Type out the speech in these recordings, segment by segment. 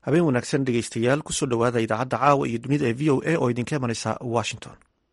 habeen wanaagsan dhegeystayaal kusoo dhowaada idaacadda caawa iyo dunida ee v o a oo idinka imanaysa washington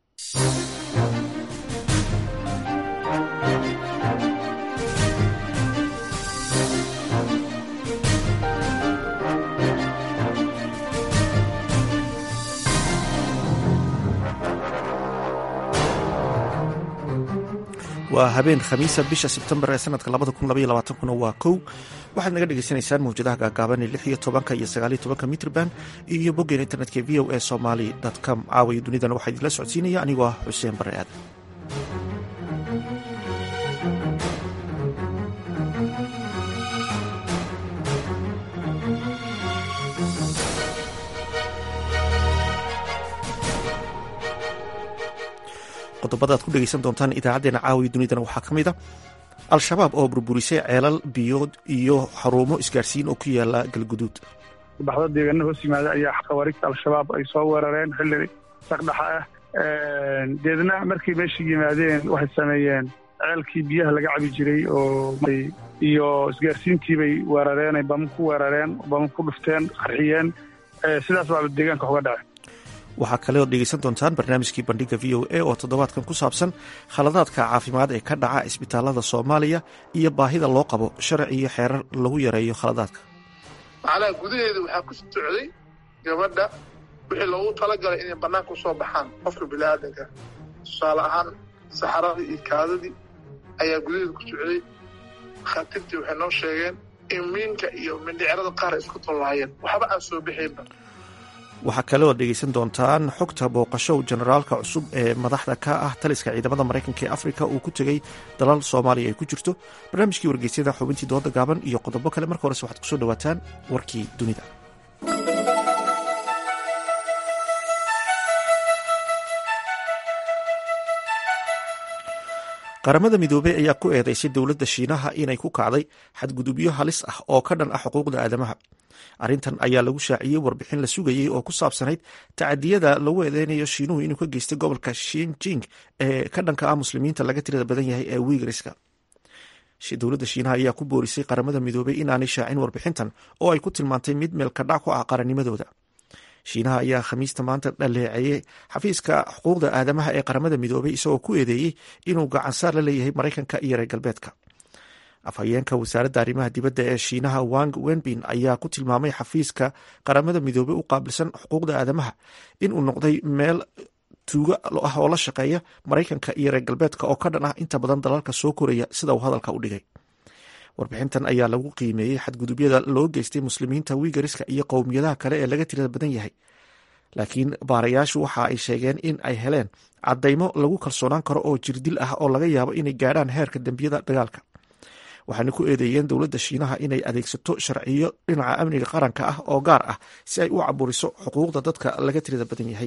waa habeen khamiisa bisha sebtembar ee sanadka kuna waa kow waxaad naga dhegeysanaysaan mawjadaha gaagaaban ee lix iyo tobanka iyo sagaaliyo tobanka mitrban iyo boggeen internetka v o a somaly com caawayo dunidana waxaa idinla socodsiinaya anigoo ah xuseen bare aadan qodobada aad ku dhegeysan doontaan idaacadeena caawiya dunidana waxaa ka mid a al-shabaab oo burburisay ceelal biyood iyo xarumo isgaarsiin oo ku yaala galguduud baxdo deegaana hoos yimaada ayaa khawaarigta al-shabaab ay soo weerareen xilli saqdhaxa ah deedna markay meesha yimaadeen waxay sameeyeen ceelkii biyaha laga cabi jiray oo iyo isgaarsiintii bay weerareen ay bama ku weerareen bama ku dhufteen qarxiyeen sidaas baaba deegaanka uga dhacay waxaa kale ood dhegeysan doontaan barnaamijkii bandhiga v o a oo toddobaadkan ku saabsan khaladaadka caafimaad ee ka dhaca isbitaalada soomaaliya iyo baahida loo qabo sharci iyo xeerar lagu yareeyo khaladaadka macnaha gudaheeda waxaa ku socday gabadha wixii loogu talagalay inay bannaanka u soo baxaan qofka biniaadanka tusaale ahaan saxaradii iyo kaadadii ayaa gudaheeda ku socday khaatiirtii waxay noo sheegeen in miinka iyo mindhicirada qaar ay isku tollaayeen waxba aan soo bixaynba waxaa kale ood dhegeysan doontaan xogta booqasho generaalka cusub ee madaxda ka ah taliska ciidamada maraykanka ee afrika uu ku tegey dalal soomaaliya ay ku jirto barnaamijkii wargeysyada xubintii dooda gaaban iyo qodobo kale marka horese waxaad kusoo dhawaataan warkii dunida qaramada midoobey ayaa ku eedeysay dowladda shiinaha inay ku kacday xadgudubyo halis ah oo ka dhan ah xuquuqda aadamaha arrintan ayaa lagu shaaciyey warbixin la sugayey oo ku saabsanayd tacadiyada lagu eedeynayo shiinuhu inuu ka geystay gobolka shinjing ee ka dhanka ah muslimiinta laga tirada badan yahay ee wiigriska dowladda shiinaha ayaa ku boorisay qaramada midoobey inaanay shaacin warbixintan oo ay ku tilmaantay mid meelkadhac ku ah qarannimadooda shiinaha ayaa khamiista maanta dhaleeceeyey xafiiska xuquuqda aadamaha ee qaramada midoobey isagoo ku eedeeyey inuu gacansaar la leeyahay maraykanka iyo reer galbeedka afhayeenka wasaaradda arrimaha dibadda ee shiinaha wang wenbin ayaa ku tilmaamay xafiiska qaramada midoobey u qaabilsan xuquuqda aadamaha inuu noqday meel tuugo ah oo la shaqeeya maraykanka iyo reer galbeedka oo ka dhan ah inta badan dalalka soo koraya sida uu hadalka u dhigay warbixintan ayaa lagu qiimeeyey xadgudubyada loo geystay muslimiinta wiigariska iyo qowmiyadaha kale ee laga tirada badan yahay laakiin baarayaashu waxa ay sheegeen in ay heleen caddaymo lagu kalsoonaan karo oo jirdil ah oo laga yaabo inay gaadhaan heerka dembiyada dagaalka waxaana ku eedeeyeen dowladda shiinaha inay adeegsato sharciyo dhinaca amniga qaranka ah oo gaar ah si ay u caburiso xuquuqda dadka laga tirada badan yahay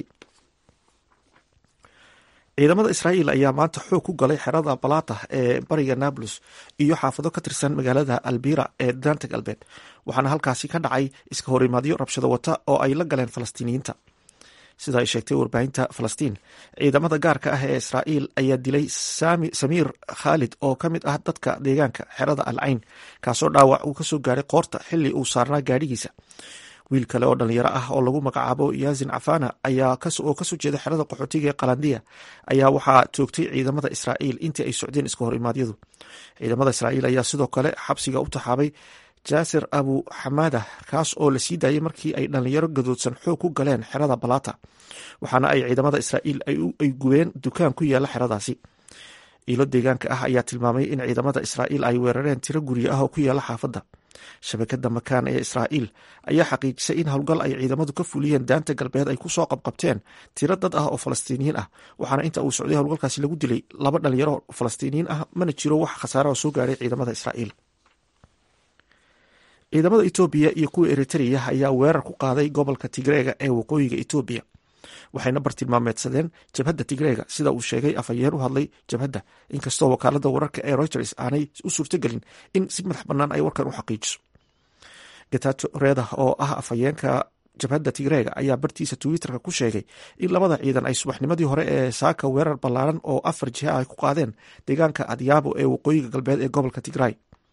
ciidamada israa'iil ayaa maanta xoog ku galay xerada balata ee bariga nablus iyo xaafado ka tirsan magaalada albira ee daanta galbeed waxaana halkaasi ka dhacay iska horimaadyo rabshado wata oo ay la galeen falastiiniyiinta sida ay sheegtay warbaahinta falastiin ciidamada gaarka ah ee israa'iil ayaa dilay samiir khaalid oo ka mid ah dadka deegaanka xerada al cayn kaasoo dhaawac uu kasoo gaaray qoorta xili uu saarnaa gaadhigiisa wiil kale oo dhalinyaro ah oo lagu magacaabo yaazin cafana oo kasoo jeeda xerada qaxootiga ee qalandiya ayaa waxaa toogtay ciidamada israa'iil intii ay socdeen iska hor imaadyadu ciidamada israa'iil ayaa sidoo kale xabsiga u taxaabay jaasir abu xamaada kaas oo la sii daayay markii ay dhalinyaro gadoodsan xoog ku galeen xerada balata waxaana ay ciidamada israa'iil ay gubeen dukaan ku yaala xeradaasi iilo deegaanka ah ayaa tilmaamay in ciidamada israa'iil ay weerareen tiro guryo ah oo ku yaala xaafadda shabakada makaan ee israa'iil ayaa xaqiijisay in howlgal ay ciidamadu ka fuliyeen daanta galbeed ay kusoo qabqabteen tiro dad ah oo falastiiniyiin ah waxaana inta uu socday howlgalkaasi lagu dilay laba dhalinyaro falastiiniyiin ah mana jiro wax khasaara oo soo gaaray ciidamada israa'iil ciidamada etoobiya iyo kuwa eritreya ayaa weerar ku qaaday gobolka tigreega ee waqooyiga etoobiya waxayna bartilmaameedsadeen jabhadda tigreega sida uu sheegay afhayeen u hadlay jabhadda inkastoo wakaalada wararka ee reuters aanay u suurtogelin in si madax bannaan ay warkan u xaqiijiso getato reda oo ah afhayeenka jabhadda tigreega ayaa bartiisa twitterka ku sheegay in labada ciidan ay subaxnimadii hore ee saaka weerar ballaaran oo afar jiha ay ku qaadeen deegaanka adyaabo ee waqooyiga galbeed ee gobolka tigray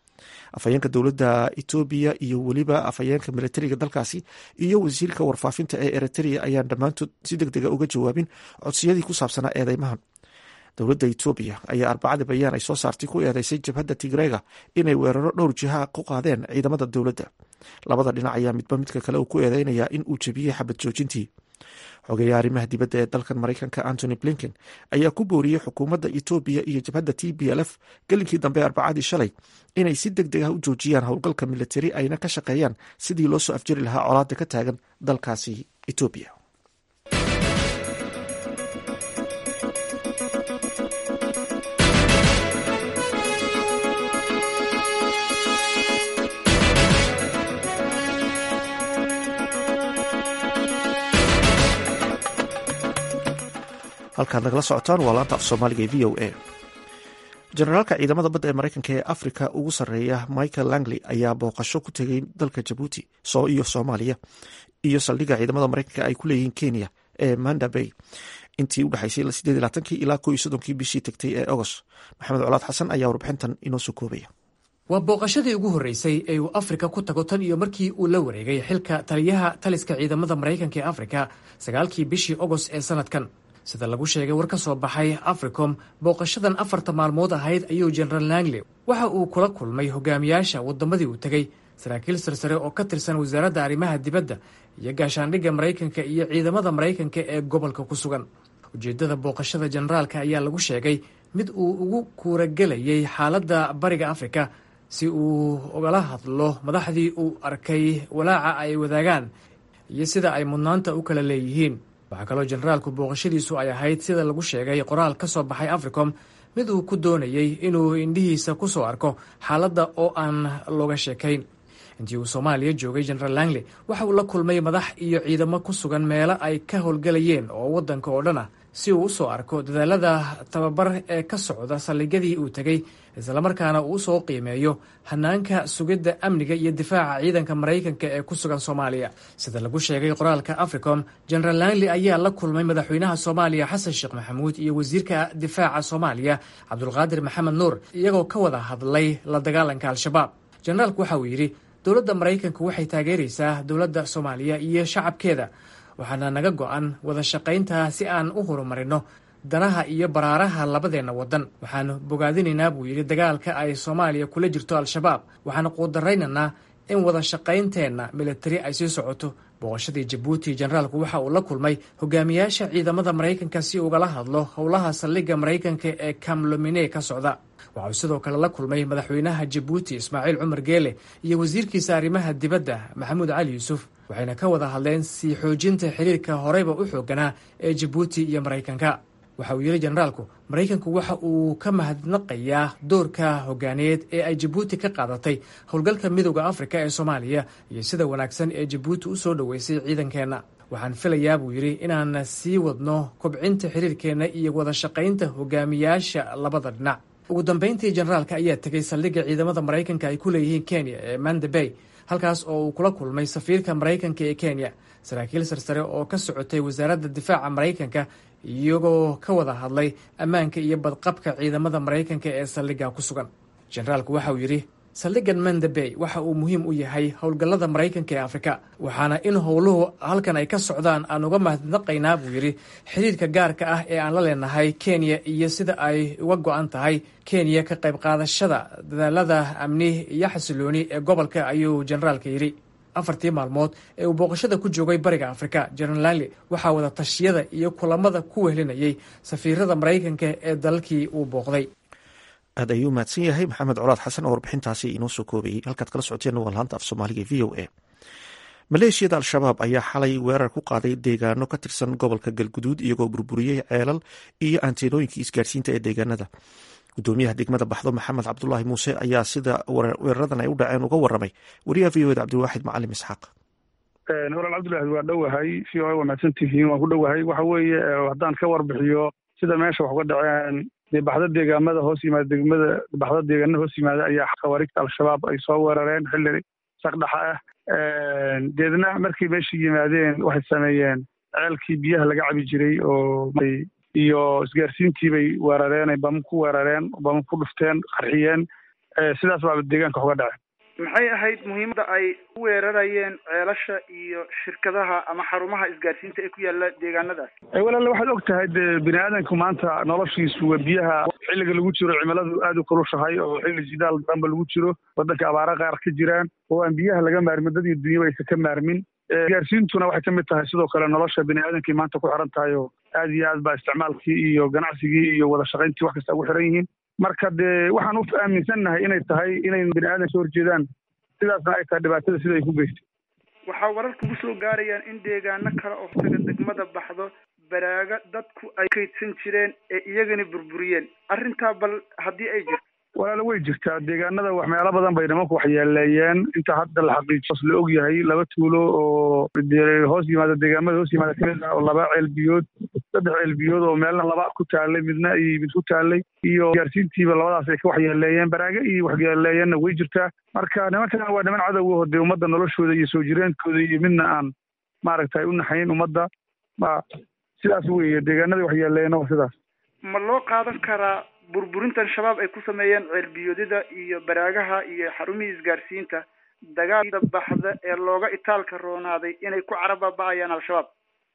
afhayeenka dowladda etoobiya iyo weliba afhayeenka militariga dalkaasi iyo wasiirka warfaafinta ee eritrea ayaan dhammaantood si deg dega uga jawaabin codsiyadii ku saabsanaa eedeymahan dowladda etoobiya ayaa arbacada bayaan ay soo saartay ku eedeysay jabhadda tigrega inay weeraro dhowr jiha ku qaadeen ciidamada dowladda labada dhinac ayaa midba midka kale uu ku eedeynayaa in uu jebiyey xabad joojintii xogeeya arrimaha dibadda ee dalkan maraykanka antony blinken ayaa ku booriyey xukuumadda etoobiya iyo jabhadda t b l f gelinkii dambe arbacadii shalay inay si deg deg ah u joojiyaan howlgalka militari ayna ka shaqeeyaan sidii loo soo afjari lahaa colaada ka taagan dalkaasi etoobiya halkaad nagala socotaan waa laanta af soomaaliga ee v o a jenaraalka ciidamada badda ee maraykanka ee afrika ugu sarreeya michael langley ayaa booqasho ku tegay dalka jabuuti iyo soomaaliya iyo saldhigga ciidamada maraykanka ay ku leeyihiin kenya ee manda bay intii u dhexaysay ilaa ko iyo soddonkii bishii tegtay ee agost maxamed colaad xasan ayaa warbixintan inoo soo koobaya waa booqashadii ugu horreysay ee uu afrika ku tago tan iyo markii uu la wareegay xilka taliyaha taliska ciidamada maraykanka ee afrika sagaalkii bishii agost ee sanadkan sida lagu sheegay war ka soo baxay africom booqashadan afarta maalmood ahayd ayuu jenaraal langley waxa uu kula kulmay hogaamiyaasha waddamadii uu tegey saraakiil sarsare oo ka tirsan wasaaradda arrimaha dibadda iyo gaashaandhigga maraykanka iyo ciidamada maraykanka ee gobolka ku sugan ujeeddada booqashada jenaraalka ayaa lagu sheegay mid uu ugu kuuragelayay xaaladda bariga afrika si uu ugala hadlo madaxdii uu arkay walaaca ay wadaagaan iyo sida ay mudnaanta u kala leeyihiin waxaa kaloo jenaraalku booqashadiisu ay ahayd sida lagu sheegay qoraal ka soo baxay africom mid uu ku doonayey inuu indhihiisa ku soo arko xaaladda oo aan looga sheekayn intii uu soomaaliya joogay jenaraal langley waxa uu la kulmay madax iyo ciidamo ku sugan meelo ay ka howlgelayeen oo waddanka oo dhan ah si uu usoo arko dadaalada tababar ee ka socda saldhigyadii uu tegey islamarkaana uu usoo qiimeeyo hanaanka sugidda amniga iyo difaaca ciidanka maraykanka ee ku sugan soomaaliya sida lagu sheegay qoraalka africom jenaraal langley ayaa la kulmay madaxweynaha soomaaliya xasan sheekh maxamuud iyo wasiirka difaaca soomaaliya cabdulqaadir maxamed nuur iyagoo ka wada hadlay la dagaalanka al-shabaab jenaraalku waxa uu yidhi dowladda maraykanku waxay taageeraysaa dowladda soomaaliya iyo shacabkeeda waxaana naga go-an wada shaqaynta si aan u horumarino danaha iyo baraaraha labadeenna waddan waxaanu bogaadinaynaa buu yidhi dagaalka ay soomaaliya kula jirto al-shabaab waxaana quudaraynaynaa in wada shaqaynteenna militari ay sii socoto booqashadii jabuuti jenaraalku waxa uu la kulmay hogaamiyaasha ciidamada maraykanka si ugala hadlo howlaha saldhigga maraykanka ee kamlomine ka socda waxa uu sidoo kale la kulmay madaxweynaha jabuuti ismaaciil cumar geele iyo wasiirkiisa arrimaha dibadda maxamuud cali yuusuf waxayna ka wada hadleen sii xoojinta xiriirka horeyba u xooganaa ee jabuuti iyo maraykanka waxa uu yidhi jenaraalku maraykanku waxa uu ka mahadnaqayaa doorka hogaaneed ee ay jabuuti ka qaadatay howlgalka midooda afrika ee soomaaliya iyo sida wanaagsan ee jabuuti u soo dhoweysay ciidankeenna waxaan filayaa buu yidhi inaan sii wadno kobcinta xiriirkeenna iyo wada shaqaynta hogaamiyaasha labada dhinac ugu dambeyntii jenaraalka ayaa tegay saldhigga ciidamada maraykanka ay ku leeyihiin kenya ee manda bay halkaas oo uu kula kulmay safiirka maraykanka ee kenya saraakiil sarsare oo ka socotay wasaaradda difaaca maraykanka iyagoo ka wada hadlay ammaanka iyo badqabka ciidamada maraykanka ee saldhigga ku sugan jenaraalku waxa uu yidhi saldhiggan manda bay waxa uu muhiim u yahay howlgallada maraykanka ee afrika waxaana in howluhu halkan ay ka socdaan aan uga mahadnaqaynaa buu yidhi xidhiirka gaarka ah ee aan la leenahay kenya iyo sida ay uga go-an tahay kenya ka qayb qaadashada dadaalada amni iyo xasilooni ee gobolka ayuu jenaraalka yidhi afartii maalmood ee uu booqashada ku joogay bariga afrika jenaraal langley waxaa wada tashiyada iyo kulamada ku wehlinayay safiirada maraykanka ee dalalkii uu booqday aad ayuu mahadsan yahay maxamed colaad xasan oo warbixintaasi inoo soo koobayey halkaad kala socoteen waa laanta af soomaaliga v o a maleeshiyada al-shabaab ayaa xalay weerar ku qaaday deegaano ka tirsan gobolka galguduud iyagoo burburiyey ceelal iyo anteenooyinkii isgaarsiinta ee deegaanada gudoomiyaha degmada baxdo maxamed cabdulaahi muuse ayaa sida weeraradan ay u dhaceen uga waramay wariyaha v o eda cabdiwaaxid macalim isxaaq walaal cabdilaahi waa dhowahay v o a waa mahadsantihiin waan ku dhowahay waxa weeye haddaan ka warbixiyo sida meesha wax uga dhaceen dee baxdo deegaamada hoos yimaada degmada baxdo deegaanada hoos yimaada ayaa khawaariigta al-shabaab ay soo weerareen xilli saqdhaxa ah deedna markay meesha yimaadeen waxay sameeyeen ceelkii biyaha laga cabi jiray oo iyo isgaarsiintii bay weerareen ay bama ku weerareen bama ku dhufteen qarxiyeen sidaas baaba deegaanka uga dhaceen maxay ahayd muhiimadda ay u weerarayeen ceelasha iyo shirkadaha ama xarumaha isgaarsiinta ee ku yaala deegaanadaas walaale waxaad og tahay dee bini aadanku maanta noloshiisu waa biyaha xilliga lagu jiro cimiladu aada u kulushahay oo xilli jidaal damba lagu jiro waddanka abaara qaar ka jiraan oo aan biyaha laga maarmin dad iyo dunyaba aysan ka maarmin isgaarsiintuna waxay kamid tahay sidoo kale nolosha bini aadankii maanta ku xiran tahay oo aad iyo aad baa isticmaalkii iyo ganacsigii iyo wada shaqayntii wax kasta ugu xiran yihiin marka dee waxaan u aaminsannahay inay tahay inay bini aadan soo horjeedaan sidaasna ay tahay dhibaatada sida ay ku geystay waxaa warar kugu soo gaarayaan in deegaano kale oo taga degmada baxdo baraaga dadku ay kaydsan jireen ee iyagana burburiyeen arrintaa bal haddii ay jirto walaala way jirtaa deegaanada wax meelo badan bay nimanku waxyeeleeyeen inta hadda la xaqiijos la og yahay laba tuulo oo hoos yimaada deegaamada hoos yimaada kamid ah oo laba ceelbiyood saddex ceelbiyood oo meelna laba ku taalay midna iyo mid ku taalay iyo gaarsiintiiba labadaas ay ka waxyeeleeyeen baraaga iyo waxyeeleeyeenna way jirtaa marka nimankan waa niman cadowga oo dee ummadda noloshooda iyo soo jireenkooda iyo midna aan maaragtay u naxayn ummadda ma sidaas weeye deegaanada waxyeeleeyeenna waa sidaas ma loo qaadan karaa burburintan shabaab ay ku sameeyeen ceelbiyoodyada iyo baraagaha iyo xarumihii isgaarsiinta dagaalda baxda ee looga itaalka roonaaday inay ku carababa'ayaan al-shabaab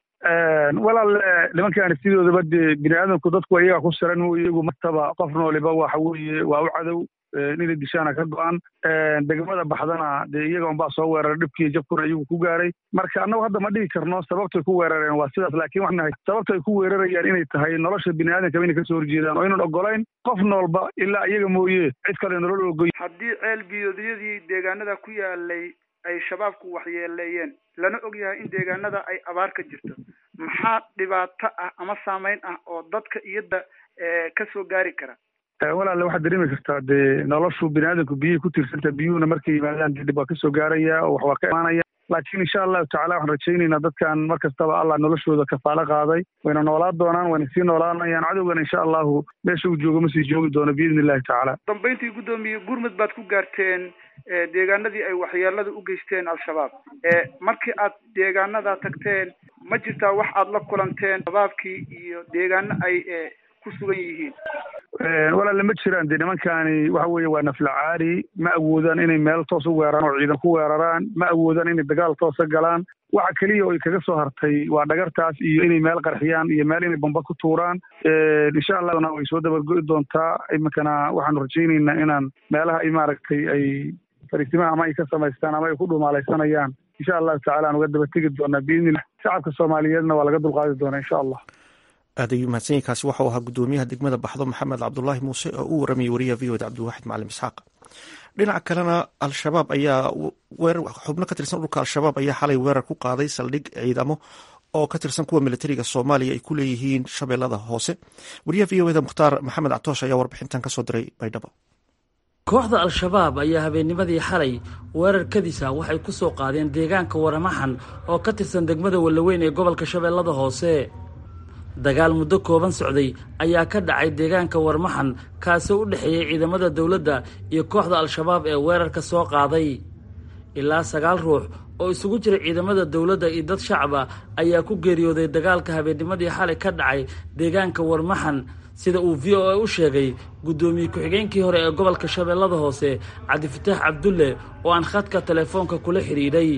walaal nimankaani sidoodaba dee bini aadamku dadku iyaga ku siran iyagu martaba qof nooliba waxa weeye waa u cadow inay dishaana ka go-an degmada baxdana dee iyaga unbaa soo weeraray dhibkii jabkuna iyagu ku gaaray marka annagu hadda ma dhigi karno sababtay ku weerareen waa sidaas laakiin waxaan nahay sababta ay ku weerarayaan inay tahay nolosha bini aadamkaba inay kasoo horjeedaan oo aynan ogolayn qof noolba ilaa iyaga mooye cid kale nolol ogoy haddii ceel biyoodyadii deegaanada ku yaalay ay shabaabku waxyeeleeyeen lana og yahay in deegaanada ay abaar ka jirto maxaa dhibaato ah ama saameyn ah oo dadka iyada ka soo gaari kara walaale waxaad dareemi kartaa dee noloshu bini aadamku biyihii ku tiirsantaa biyuhuna markay yimaadaan dee dhib waa kasoo gaaraya oo wax waa ka imaanaya laakiin insha allahu tacala waxaan rajaynaynaa dadkan mar kastaba allah noloshooda kafaalo qaaday wayna noolaan doonaan wayna sii noolaanayaan cadowgana insha allahu meesha uu joogo ma sii joogi doono biidni illahi tacaala dambayntii guddoomiye gurmud baad ku gaarteen deegaanadii ay waxyeelada u geysteen al-shabaab markii aad deegaanadaa tagteen ma jirtaa wax aad la kulanteen shabaabkii iyo deegaano ay ku sugan yihiin walaale ma jiraan dee nimankaani waxa weeye waa naflacaari ma awoodaan inay meel toos u weeraraan oo ciidan ku weeraraan ma awoodaan inay dagaal toosa galaan waxa keliya oo ay kaga soo hartay waa dhagartaas iyo inay meel qarxiyaan iyo meel inay bamba ku tuuraan insha allahna way soo dabargo'i doontaa iminkana waxaanu rajaynaynaa inaan meelaha ay maaragtay ay fariisimaha ama ay ka samaystaan ama ay ku dhumaalaysanayaan insha allahu tacala aan uga daba tegi doonaa biidnillah shacabka soomaaliyeedna waa laga dulqaadi doonaa insha allah aad ayuu mahadsanyahy kaasi waxau ahaa guddoomiyaha degmada baxdo maxamed cabdulaahi muuse oo u waramayay wariyaha v oda cabdiwaxid macalin isxaaq dhinaca kalena al-shabaab ayaa xubno ka tirsan dhulka al-shabaab ayaa xalay weerar ku qaaday saldhig ciidamo oo ka tirsan kuwa militariga soomaaliya ay ku leeyihiin shabeellada hoose wariyaha v o eda mukhtaar maxamed catoosh ayaa warbixintan kasoo diray baydhabo kooxda al-shabaab ayaa habeennimadii xalay weerar kadisa waxay ku soo qaadeen deegaanka waramaxan oo ka tirsan degmada wallaweyn ee gobolka shabeellada hoose dagaal muddo kooban socday ayaa ka dhacay deegaanka warmaxan kaasoo u dhexeeyey ciidamada dowladda iyo kooxda al-shabaab ee weerarka soo qaaday ilaa sagaal ruux oo isugu jira ciidamada dowladda iyo dad shacaba ayaa ku geeriyooday dagaalka habeennimadii xalay ka dhacay deegaanka warmaxan sida uu v o a u sheegay guddoomiye ku-xigeenkii hore ee gobolka shabeellada hoose cabdifataax cabdulle oo aan khadka telefoonka kula xidhiidhay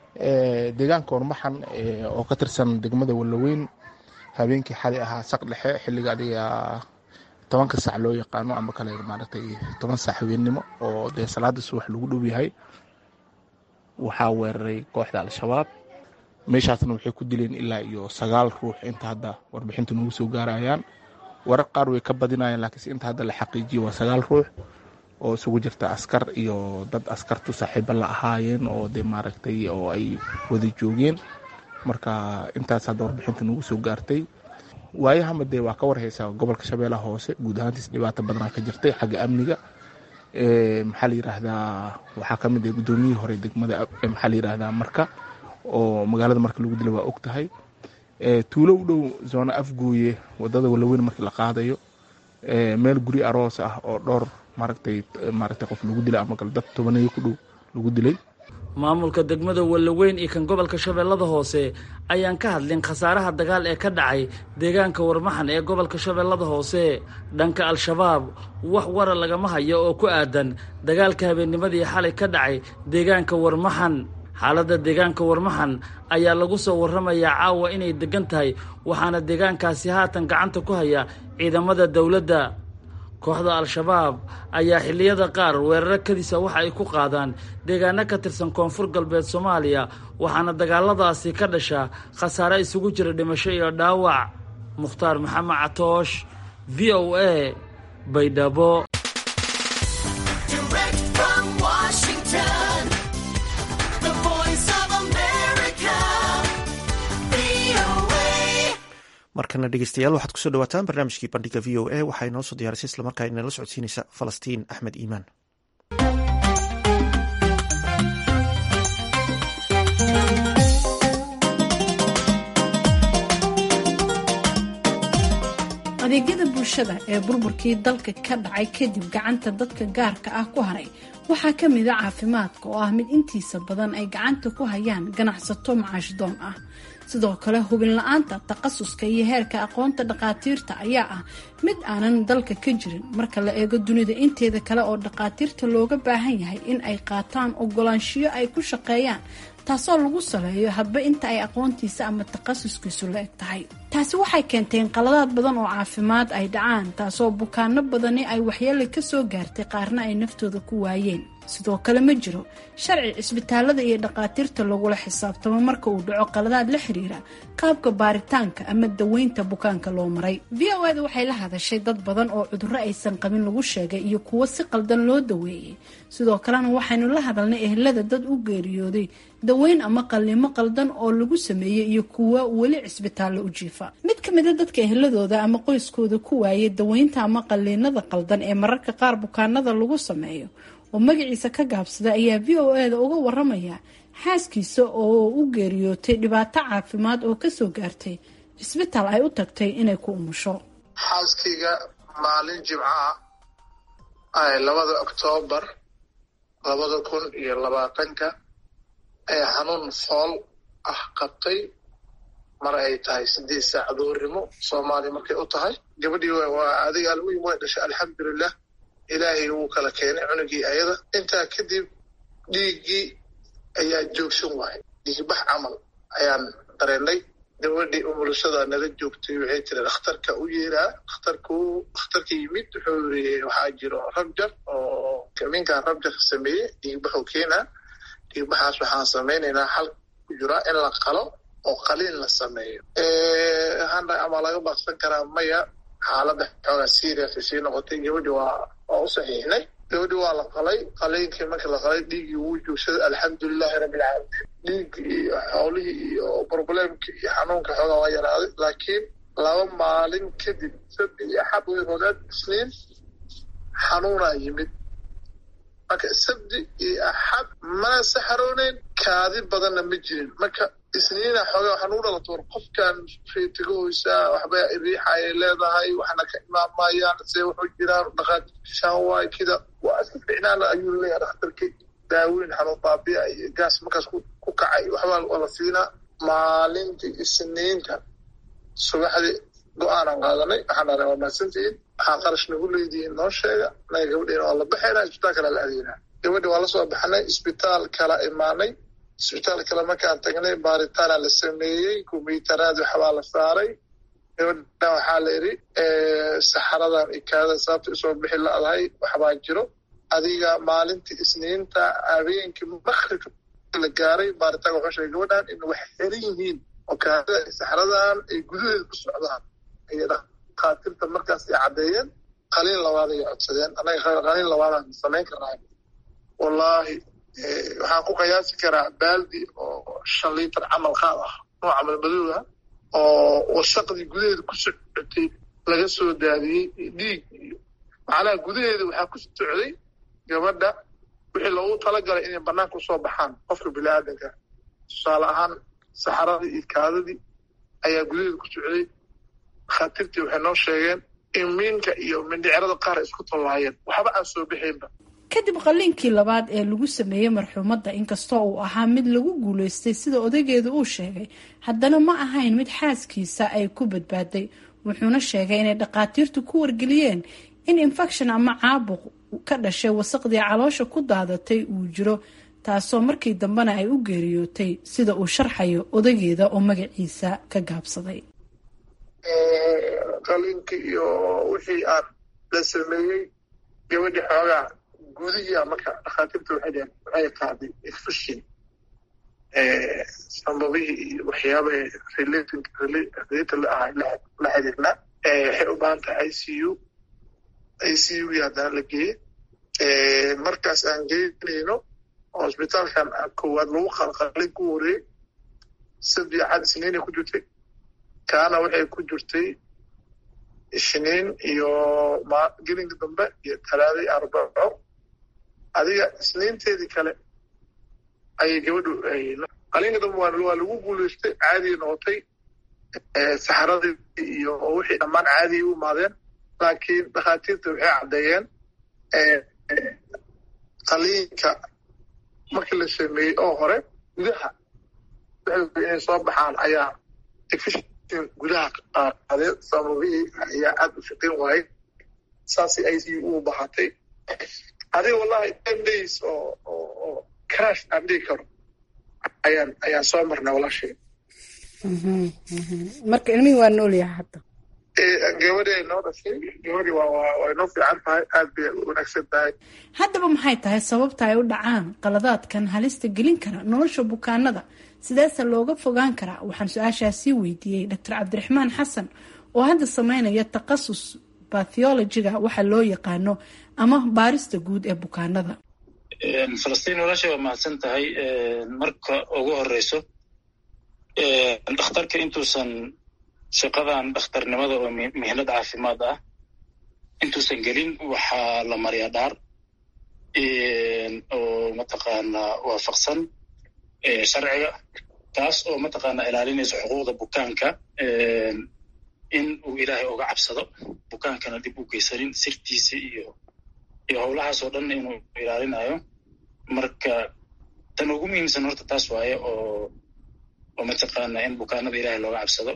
deegaanka warmaxan oo ka tirsan degmada wallaweyn habeenkii xalay ahaa saq dhexe xilliga adiga tobanka sac loo yaqaano ama kale maaragtay toban sac habeennimo oo dee salaada subax lagu dhow yahay waxaa weeraray kooxda al-shabaab meeshaasna waxay ku dileen ilaa iyo sagaal ruux inta hadda warbixinta nagu soo gaarayaan warar qaar way ka badinayaan laakiinse inta hadda la xaqiijiyo waa sagaal ruux oo isugu jirta askar iyo dad askartu saaxiiba la ahaayeen oo dee maaragtay oo ay wada joogeen marka intaas hadda warbixinta nagu soo gaartay waayahama dee waa ka warhaysaa gobolka shabeellaha hoose guud ahaantiis dhibaato badanaa ka jirtay xagga amniga maxaa la yiraahdaa waxaa ka mid ah guddoomiyihii hore degmada maxaa la yiraahdaa marka oo magaalada marka lagu dila waa og tahay tuulo u dhow zoona afgooye wadada walaweyn markii la qaadayo meel guri aroos ah oo dhowr maaragtay maaragtay qof lagu dilay ama kale dad tobaneeyo ku dhow lagu dilay maamulka degmada wallaweyn iyo kan gobolka shabeellada hoose ayaan ka hadlin khasaaraha dagaal ee ka dhacay deegaanka warmaxan ee gobolka shabeellada hoose dhanka al-shabaab wax wara lagama hayo oo ku aadan dagaalka habeennimadii xalay ka dhacay deegaanka warmaxan xaaladda deegaanka warmaxan ayaa lagu soo warramayaa caawa inay degan tahay waxaana deegaankaasi haatan gacanta ku haya ciidamada dowladda kooxda al-shabaab ayaa xilliyada qaar weeraro kadisa waxa ay ku qaadaan deegaano ka tirsan koonfur galbeed soomaaliya waxaana dagaaladaasi ka dhasha khasaare isugu jira dhimasho iyo dhaawac mukhtaar maxamed catoosh v o a baydhabo markana dhegeystayaal waxaad kusoo dhawaataan barnaamijkii bandhiga v o a waxaa inoo soo diyaarisay islamarkaa inala socodsiinaysa falastiin axmed iimaan adeegyada bulshada ee burburkii dalka ka dhacay kadib gacanta dadka gaarka ah ku haray waxaa ka mid a caafimaadka oo ah mid intiisa badan ay gacanta ku hayaan ganacsato macaashdoon ah sidoo kale hubin la-aanta takhasuska iyo heerka aqoonta dhakhaatiirta ayaa ah mid aanan dalka ka jirin marka la eego dunida inteeda kale oo dhakhaatiirta looga baahan yahay in ay qaataan ogolaanshiyo ay ku shaqeeyaan taasoo lagu saleeyo hadba inta ay aqoontiisa ama takhasuskiisu la eg tahay taasi waxay keentay in qaladaad badan oo caafimaad ay dhacaan taasoo bukaano badani ay waxyeele kasoo gaartay qaarna ay naftooda ku waayeen sidoo kale ma jiro sharci cisbitaalada iyo dhakhaatiirta lagula xisaabtamo marka uu dhaco qaladaad la xiriira qaabka baaritaanka ama daweynta bukaanka loo maray v o eda waxay la hadashay dad badan oo cudurro aysan qabin lagu sheegay iyo kuwo si qaldan loo daweeyey sidoo kalena waxaynu la hadalnay ehelada dad u geeriyooday daweyn ama qalliimo qaldan oo lagu sameeyey iyo kuwa weli cisbitaallo u jiifa mid ka mida dadka eheladooda ama qoyskooda ku waayay daweynta ama qalliinada qaldan ee mararka qaar bukaanada lagu sameeyo oo magaciisa ka gaabsada ayaa v o eda uga waramaya xaaskiisa oo u geeriyootay dhibaato caafimaad oo kasoo gaartay cisbitaal ay u tagtay inay ku umusho xaaskayga maalin jimcaha ay labada oktoobar labada kun iyo labaatanka ee xanuun fool ah qabtay mar ay tahay sideed saac duurnimo soomaaliya markay u tahay gabadhii waa adiga almuhim way dhashay alxamdulilah ilaahay wuu kala keenay cunugii ayada intaa kadib dhiiggii ayaa joogsan waayay dhiigbax camal ayaan dareennay gabadhii umulashada nala joogtay waxay tiri dhakhtarka u yeeraa dhakhtarku dhakhtarka yimid wuxuu yiri waxaa jiro rabjar oo kaminkan rabjarka sameeyey dhiigbaxuu keenaa dhiigbaxaas waxaan samaynaynaa xal ku jiraa in la qalo oo qaliin la sameeyo hana ama laga baaqsan karaa maya xaaladda xoogaa serious ay sii noqotay gabadhi waa waa u saxiixnay gabadhi waa la qalay qaliinkii markii la qalay dhiiggii wuu joogsaday alxamdulilahi rabbilcaalamiin dhiiggii iyo xoolihii iyo problemkii iyo xanuunka xoogaa waa yaraaday laakiin laba maalin kadib sabti iyo axad way rogaad isniin xanuunaa yimid marka sabti iyo axad mana saxarooneyn kaadi badanna ma jirin marka isniina xoogaa waxaa nugu dhalato war qofkan reetigahoysaa waxba riixayay leedahay waxna ka imaamayaan se wuxuu jiraan dhaqaajisaan waay kida waa iska ficnaana ayuu leeyahay dhakhtarkii daaweyn xanuun baabiya iyo gaas markaas ku kacay waxbaa waa la siinaa maalintii isniinta subaxdii go-aanaan qaadanay waxaan dhahnay waa mahadsantihiin waxaa qarash nagu leedihiin noo sheega naga gabadhiina waa la baxaynaa isbitaal kala la adeynaa gabadhi waa lasoo baxnay isbitaal kala imaanay isbitaal kale markaan tagnay baaritaana la sameeyey kumbiyuutaraad waxbaa la saaray gabadha waxaa la yidhi saxaradan ikaada sababta isoo bixi la-dahay waxbaa jiro adiga maalintii isniinta habeenkii makribka la gaaray baaritaanka wuxuu sheegay gabadhan in wax xiran yihiin oo kaada saxaradan ay gudaheeda ku socdaan ayay dhakhaatiirta markaas ay caddeeyeen qaliin labaad ay codsadeen annaga qaliin labaadaan samayn karnaa wallaahi waxaan ku qiyaasi karaa baaldi oo shan liitar camal qaad ah nooca malmadooda oo wasaqdii gudaheeda ku socotay laga soo daadiyey dhiig iyo macnaha gudaheeda waxaa ku socday gabadha wixii loogu talagalay inay banaanka usoo baxaan qofka bini-aadanka tusaale ahaan saxaradii iyo kaadadii ayaa gudaheeda ku socday dhakhaatiirtii waxay noo sheegeen in miinka iyo mindhicirada qaar isku tallaayeen waxba aan soo bixaynba kadib qalliinkii labaad ee lagu sameeyey marxuumadda inkastoo uu ahaa mid lagu guuleystay sida odageedu uu sheegay haddana ma ahayn mid xaaskiisa ay ku badbaaday wuxuuna sheegay inay dhakhaatiirtu ku wargeliyeen in infection ama caabuq ka dhashay wasaqdii caloosha ku daadatay uu jiro taasoo markii dambena ay u geeriyootay sida uu sharxayo odageeda oo magaciisa ka gaabsaday qaliinkii iyo wixii aan la sameeyey gabadhii xoogaa gudihiia marka dhakhaatiirta waxay dheheen waxay qaaday infection sambabihii iyo waxyaabaha related la ahay la xiriirna waxay u baahan tahay i c u i c u gii haddana la geeye markaas aan geynayno hosbitaalkan koowaad lagu qalqalin ku horeeyey sabdi axad isniinay ku jirtay kaana waxay ku jirtay isniin iyo gelinka dambe iyo talaada iyo arbaco adiga isniinteedii kale ayay gabadhu qalinka dambe waa lagu guuleystay caadiya noqotay saxaradii iyo wixii dhammaan caadiya u imaadeen laakiin dhakhaatiirta waxay caddeeyeen qaliinka markii la sameeyey oo hore gudaha inay soo baxaan ayaa infection gudaha qaadeen sababihii ayaa aad u shaqayn waayey saasay i c u bahatay adiga wallahi ten days oo oo crash aan dhigi karo ayaan ayaan soo marnay walaashay marka ilmihii waa noolyaha hadda gabadhi ay noo dhashay gabadhi waa way noo fiican tahay aad bay u wanaagsan tahay haddaba maxay tahay sababta ay u dhacaan qaladaadkan halista gelin kara nolosha bukaanada sideese looga fogaan karaa waxaan su-aashaasii weydiiyey doctor cabdiraxmaan xasan oo hadda sameynaya takhasus batheologiga waxa loo yaqaano ama baarista guud ee bukaanada falastiin walaasha waa mahadsan tahay marka ugu horeyso dhakhtarka intuusan shaqadan dhakhtarnimada oo mihnad caafimaad ah intuusan gelin waxaa la mariyaa dhaar oo mataqaanaa waafaqsan sharciga taas oo mataqaanaa ilaalinaysa xuquuqda bukaanka in uu ilaahay uga cabsado bukaankana dib u geysanin sirtiisa iyo iyo howlahaas oo dhan inuu ilaalinayo marka tan ugu muhiimsan horta taas waaye oo oo mataqaanaa in bukaanada ilaahay looga cabsado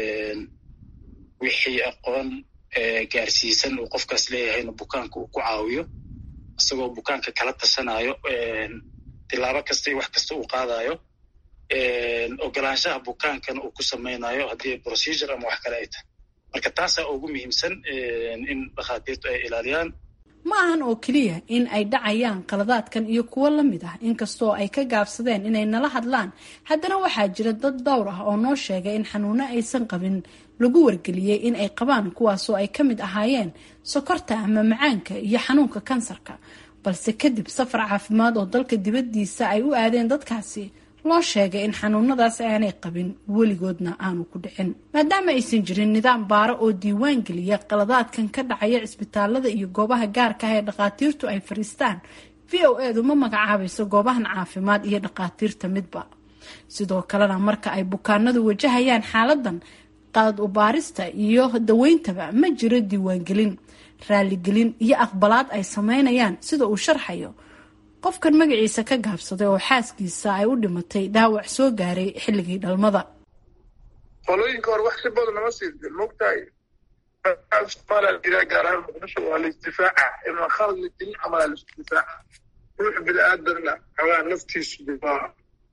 wixii aqoon gaarsiisan uu qofkaas leeyahayna bukaanka uu ku caawiyo isagoo bukaanka kala tasanayo tilaabo kasta iyo wax kasta uu qaadayo ogolaanshaha bukaankana uu ku samaynayo haddii procedure ama wax kale ay tahay marka taasaa ugu muhiimsan in dhakhaatiirtu ay ilaaliyaan ma ahan oo keliya in ay dhacayaan qaladaadkan iyo kuwo la mid ah inkastoo ay ka gaabsadeen inay nala hadlaan haddana waxaa jira dad dhowr ah oo noo sheegay in xanuuno aysan qabin lagu wargeliyey in ay qabaan kuwaasoo ay ka mid ahaayeen sokorta ama macaanka iyo xanuunka kansarka balse kadib safar caafimaad oo dalka dibaddiisa ay u aadeen dadkaasi loo sheegay in xanuunadaas aanay qabin weligoodna aanu ku dhicin maadaama aysan jirin nidaam baaro oo diiwaan geliya qaladaadkan ka dhacaya cisbitaalada iyo goobaha gaarka ah ee dhakhaatiirtu ay fariistaan v o edu ma magacaabayso goobahan caafimaad iyo dhakhaatiirta midba sidoo kalena marka ay bukaanadu wajahayaan xaaladan qalad ubaarista iyo daweyntaba ma jiro diiwaangelin raaligelin iyo aqbalaad ay sameynayaan sida uu sharxayo qofkan magaciisa ka gaabsaday oo xaaskiisa ay u dhimatay dhaawac soo gaaray xilligii dhalmada qolooyinka hore wax si badan nama siidin mogtahay somaaliya jiraa gaar ahaan muqdisho waa laisdifaaca imaa khalad la gelin amalaa laisdifaaca ruux bini aadanna xoogaa naftiisu waa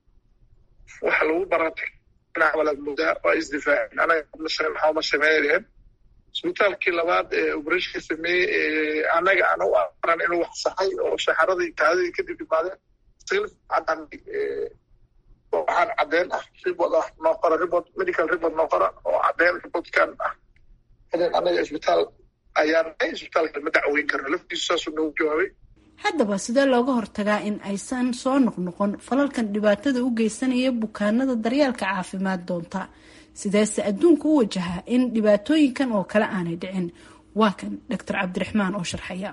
waxa lagu baratay walaad moodaa waa isdifaacin anaga maxaa ma sameynayeen isbitaalkii labaad ee obereshka sameeyey annaga aan u aqran inuu wax saxay oo shaxaradii kaadadii kadib imaadeen cadaan waxaan caddeen ah ribod ah noo qora ribod medical ribod noo qora oo caddeen ribodkan ah idan annaga isbitaal ayaan nahay isbitaalka ma dacweyn karno laftiisu saasuu noogu jawaabay haddaba sidee looga hortagaa in aysan soo noqnoqon falalkan dhibaatada u geysanaya bukaanada daryeelka caafimaad doonta sideese adduunka u wajahaa in dhibaatooyinkan oo kale aanay dhicin waa kan doctor cabdiraxmaan oo sharxaya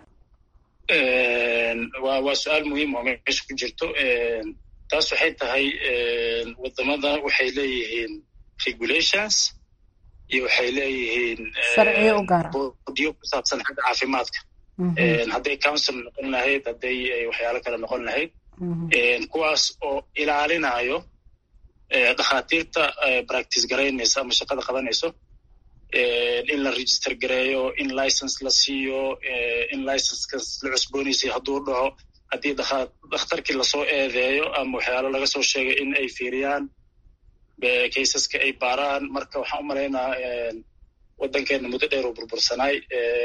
wa waa su-aal muhiim oo meesha ku jirto taas waxay tahay wadamada waxay leeyihiin regulations iyo waxay leeyihiin sharciyo u gaara boodiyo ku saabsan xagga caafimaadka hadday council noqon lahayd hadday waxyaalo kale noqon lahayd kuwaas oo ilaalinayo dhakhaatiirta practice garaynaysa ama shaqada qabanayso in la register gareeyo in license la siiyo in licensekas la cusboonaysiyo hadduu dhaco haddii dakhtarkii lasoo eedeeyo ama waxyaalo laga soo sheegay in ay fiiriyaan kaysaska ay baaraan marka waxaan u malaynaa waddankeena muddo dheer oo burbursanaay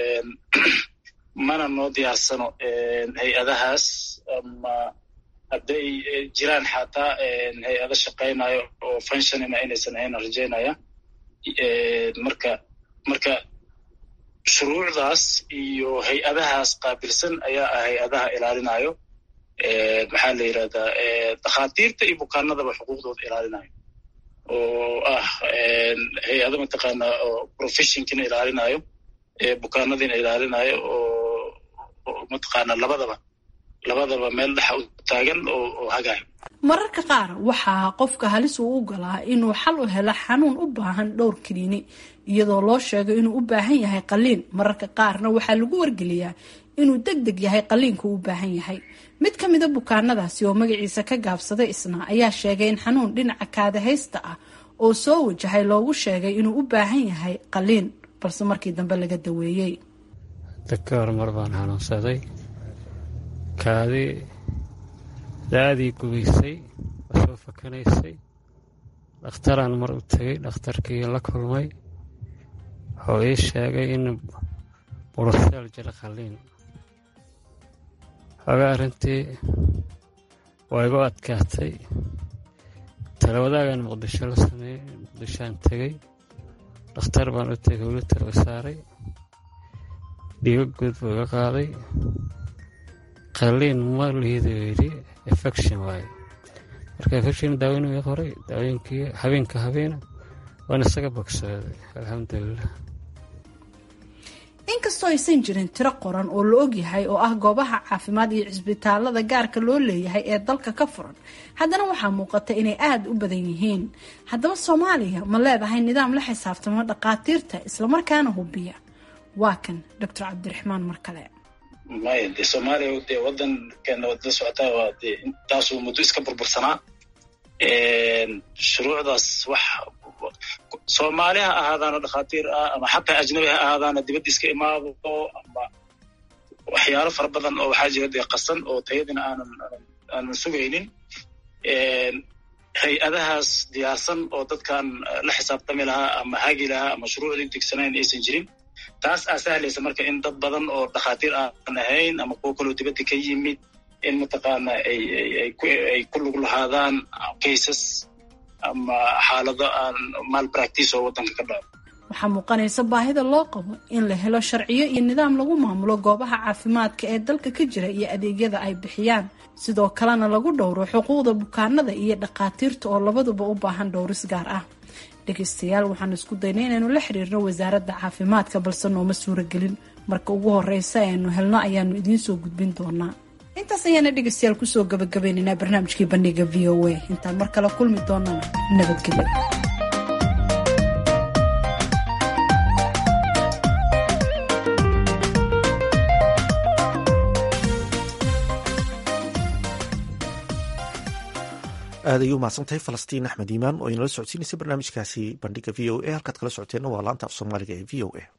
mana noo diyaarsano hay-adahaas ama hadday jiraan xataa hay-ado shaqaynayo oo functionina inaysan ahayn rajaynaya marka marka shuruucdaas iyo hay-adahaas qaabilsan ayaa ah hay-adaha ilaalinayo maxaa la yidhahdaa dakhaatiirta iyo bukaanadaba xuquuqdooda ilaalinayo oo ah hay-ado mataqaana oo professionkina ilaalinayo bukaanadiina ilaalinayo oo mataqaana labadaba labadaba meel dhexa u taagan oo hagayo mararka qaar waxaa qofka halis uu u galaa inuu xal u helo xanuun u baahan dhowr kiniini iyadoo loo sheego inuu u baahan yahay qaliin mararka qaarna waxaa lagu wargeliyaa inuu deg deg yahay qaliinku u baahan yahay mid ka mida bukaanadaasi oo magaciisa ka gaabsaday isna ayaa sheegay in xanuun dhinaca kaadahaysta ah oo soo wajahay loogu sheegay inuu u baahan yahay qaliin balse markii dambe laga daweeyey dadka horumar baan xanuunsaday kaadi da-adii gubaysay oo soo fakanaysay dhakhtaraan mar u tegey dhakhtarkii la kulmay wuxuu ii sheegay in buruseel jira qaliin xoogaa arrintii waa igu adkaatay talawadaagan muqdisho la sameeyey muqdishoaan tegey dhakhtar baan u tegay wilitar u saaray dhiigo guud buu iga qaaday qaliin ma lihidu yidhi infection waaye marka infection daaweyn ii qoray daaweynkii habeenka habeena waan isaga bogsooday alxamdulilah inkastoo aysan jirin tiro qoran oo la ogyahay oo ah goobaha caafimaad iyo cisbitaalada gaarka loo leeyahay ee dalka ka furan haddana waxaa muuqata inay aada u badan yihiin haddaba soomaaliya ma leedahay nidaam la xisaabtamo dhakhaatiirta islamarkaana hubiya waa kan doctor cabdiraxmaan mar kale maya dee soomaaliya dee waddankeena waad la socotaa waa dee intaasuu muddo iska burbursanaa shuruucdaas wax soomaali ha ahaadaana dhakhaatiir ah ama xataa ajnabi ha ahaadaana dibadda iska imaado ama waxyaalo fara badan oo waxaa jira dee qasan oo tayadina aanan aanan sugaynin hay-adahaas diyaarsan oo dadkan la xisaabtami lahaa ama hagi lahaa ama shuruucdii degsanayn aysan jirin taas aa sahlaysa marka in dad badan oo dhakhaatiir aan ahayn ama kuwo kaloo dibadda ka yimid in mataqaana ay ku lug lahaadaan cases ama xaalado aan maal practice oo waddanka ka dhaco waxaa muuqanaysa baahida loo qabo in la helo sharciyo iyo nidaam lagu maamulo goobaha caafimaadka ee dalka ka jira iyo adeegyada ay bixiyaan sidoo kalena lagu dhowro xuquuqda bukaanada iyo dhakhaatiirta oo labaduba u baahan dhowris gaar ah dhegeystayaal waxaan isku daynay inaynu la xiriirno wasaaradda caafimaadka balse nooma suuragelin marka ugu horeysa aynu helno ayaanu idiin soo gudbin doonaa intaas ayaana dhegeystayaal kusoo gabagabaynaynaa barnaamijkii bandhiga v o a intaan mar kale kulmi doonana nabadgelyo aad ayuu mahadsantahay falastiin axmed iimaan oo inala socodsiinaysa barnaamijkaasi bandhiga v o a halkaad kala socoteenna waa laanta af soomaaliga ee v o a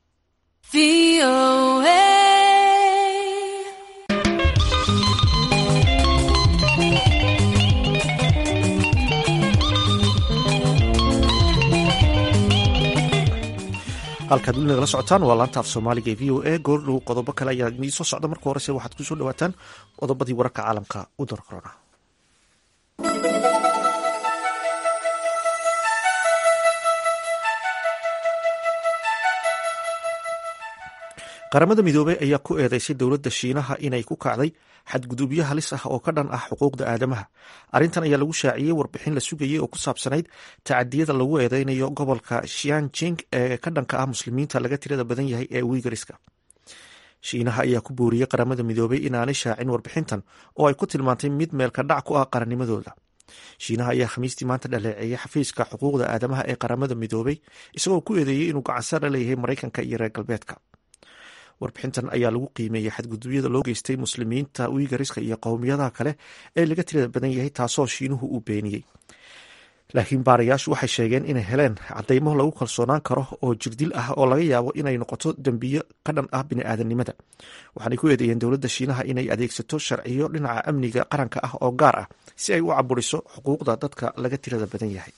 halkaad weli nagala socotaan waa laanta af soomaaliga ee v o a goordhow qodobo kale ayaa idiin soo socda marka horese waxaad kusoo dhawaataan qodobadii wararka caalamka u dar korona qaramada midoobey ayaa ku eedeysay dowladda shiinaha inay ku kacday xadgudubyo halis ah oo ka dhan ah xuquuqda aadamaha arrintan ayaa lagu shaaciyey warbixin la sugayey oo ku saabsanayd tacadiyada lagu eedeynayo gobolka shianjing ee ka dhanka ah muslimiinta laga tirada badan yahay ee wiigariska shiinaha ayaa ku booriyey qaramada midoobey inaanay shaacin warbixintan oo ay ku tilmaantay mid meelka dhac ku ah qarannimadooda shiinaha ayaa khamiistii maanta dhaleeceeyay xafiiska xuquuqda aadamaha ee qaramada midoobey isagoo ku eedeeyey inuu gacansar la leeyahay maraykanka iyo reer galbeedka warbixintan ayaa lagu qiimeeyey xadgudubyada loo geystay muslimiinta wiigariska iyo qowmiyadaha kale ee laga tirada badan yahay taasoo shiinuhu uu beeniyey laakiin baarayaashu waxay sheegeen inay heleen cadeymo lagu kalsoonaan karo oo jirdil ah oo laga yaabo inay noqoto dembiyo ka dhan ah bini'aadanimada waxaanay ku eedeeyeen dowladda shiinaha inay adeegsato sharciyo dhinaca amniga qaranka ah oo gaar ah si ay u caburiso xuquuqda dadka laga tirada badan yahay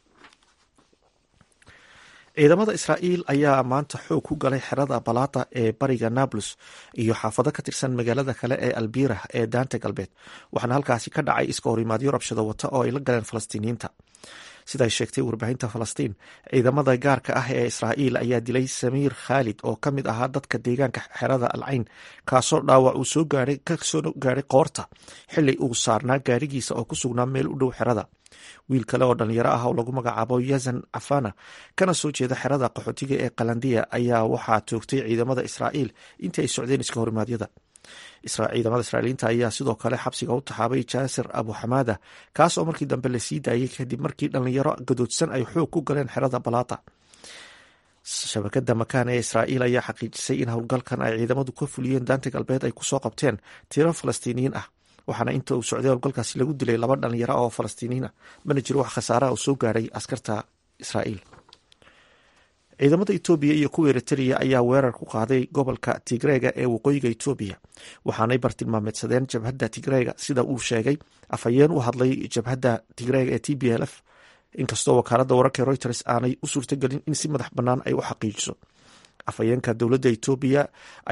ciidamada israa'iil ayaa maanta xoog ku galay xerada balaata ee bariga nablus iyo xaafado ka tirsan magaalada kale ee albira ee daanta galbeed waxaana halkaasi ka dhacay iska horimaadyo rabshado wata oo ay la galeen falastiiniyiinta siday sheegtay warbaahinta falastiin ciidamada gaarka ah ee israa'iil ayaa dilay samiir khaalid oo ka mid ahaa dadka deegaanka xerada alcayn kaasoo dhaawac uu soo gaaray kasoo gaadhay qoorta xili uu saarnaa gaarigiisa oo ku sugnaa meel u dhow xerada wiil kale oo dhalinyaro ah oo lagu magacaabo yazan cafana kana soo jeeda xerada qaxootiga ee kalandiya ayaa waxaa toogtay ciidamada israa'iil intii ay socdeen iska horimaadyada ciidamada israa'iiliinta ayaa sidoo kale xabsiga u taxaabay jaasir abu xamaada kaas oo markii dambe lasii daayay kadib markii dhalinyaro gadoodsan ay xoog ku galeen xerada balaata shabakada makaan ee israa'iil ayaa xaqiijisay in howlgalkan ay ciidamadu ka fuliyeen daanta galbeed ay kusoo qabteen tiro falastiiniyiin ah waxaana inta uu socday howlgalkaasi lagu dilay laba dhalinyaro oo falastiiniyiin ah mana jiro wax khasaaraha oo soo gaadhay askarta israa'iil ciidamada etoobiya iyo kuwa eritrea ayaa weerar ku qaaday gobolka tigreega ee waqooyiga etoobiya waxaanay bartilmaameedsadeen jabhadda tigreega sida uu sheegay afhayeen u hadlay jabhadda tigreega ee t b l f inkastoo wakaaladda wararka reuters aanay u suurtagelin in si madax bannaan ay u xaqiijiso afhayeenka dowladda etoobiya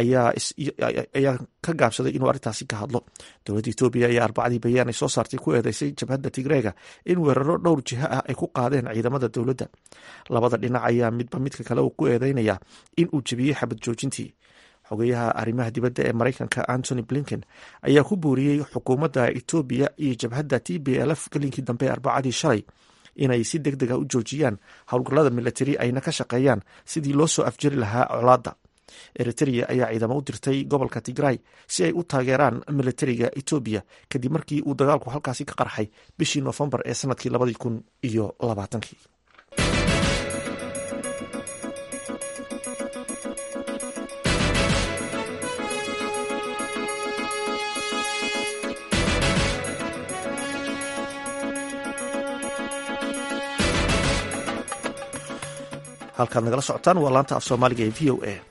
ayaa ka gaabsaday inuu arrintaasi ka hadlo dowladda etoobiya ayaa arbacadii bayaan ay soo saartay ku eedeysay jabhadda tigreega in weeraro dhowr jiho ah ay ku qaadeen ciidamada dowladda labada dhinac ayaa midba midka kale uu ku eedeynaya in uu jebiyey xabad joojintii xogeyaha arrimaha dibadda ee maraykanka antony blinken ayaa ku booriyey xukuumadda etoobiya iyo jabhadda t b l f galinkii dambe ee arbacadii shalay inay si deg deg a u joojiyaan howlgallada milatari ayna ka shaqeeyaan sidii loo soo afjari lahaa colaadda eritrea ayaa ciidamo u dirtay gobolka tigray si ay u taageeraan milatariga etoobiya kadib markii uu dagaalku halkaasi ka qarxay bishii noofembar ee sanadkii labadii kun iyo labaatankii halkaad nagala socotaan waa laanta af soomaaliga ee v o a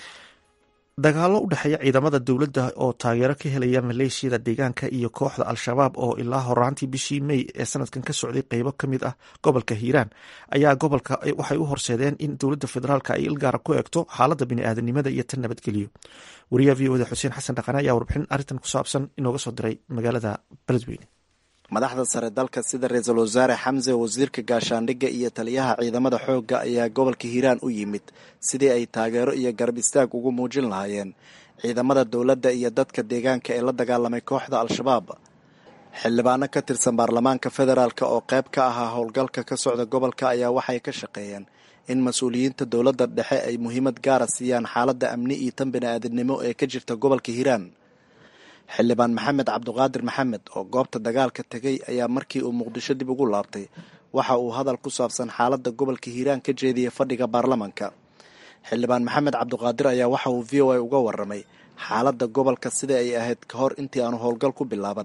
dagaalo u dhexeeya ciidamada dowladda oo taageero ka helaya maleeshiyada deegaanka iyo kooxda al-shabaab oo ilaa horaantii bishii mey ee sanadkan ka socday qeybo ka mid ah gobolka hiiraan ayaa gobolka waxay u horseedeen in dowladda federaalk ay ilgaara ku eegto xaaladda bini'aadanimada iyo tan nabadgeliyo wariyaha v oda xuseen xasan dhaqane ayaa warbixin arrintan ku saabsan inooga soo diray magaalada beledweyne madaxda sare dalka sida ra-iisul wasaare xamse wasiirka gaashaandhigga iyo taliyaha ciidamada xoogga ayaa gobolka hiiraan u yimid sidii ay taageero iyo garab istaag ugu muujin lahaayeen ciidamada dowladda iyo dadka deegaanka ee la dagaalamay kooxda al-shabaab xildhibaano ka tirsan baarlamaanka federaalk oo qayb ka ahaa howlgalka ka socda gobolka ayaa waxay ka shaqeeyeen in mas-uuliyiinta dowladda dhexe ay muhiimad gaara siiyaan xaaladda amni iyo tan bini-aadamnimo ee ka jirta gobolka hiiraan xildhibaan maxamed cabduqaadir maxamed oo goobta dagaalka tegay ayaa markii uu muqdisho dib ugu laabtay waxa uu hadal ku saabsan xaaladda gobolka hiiraan ka jeediyey fadhiga baarlamanka xildhibaan maxamed cabduqaadir ayaa waxa uu v o a uga waramay xaaladda gobolka sida ay ahayd ka hor intii aanu howlgal ku bilaaban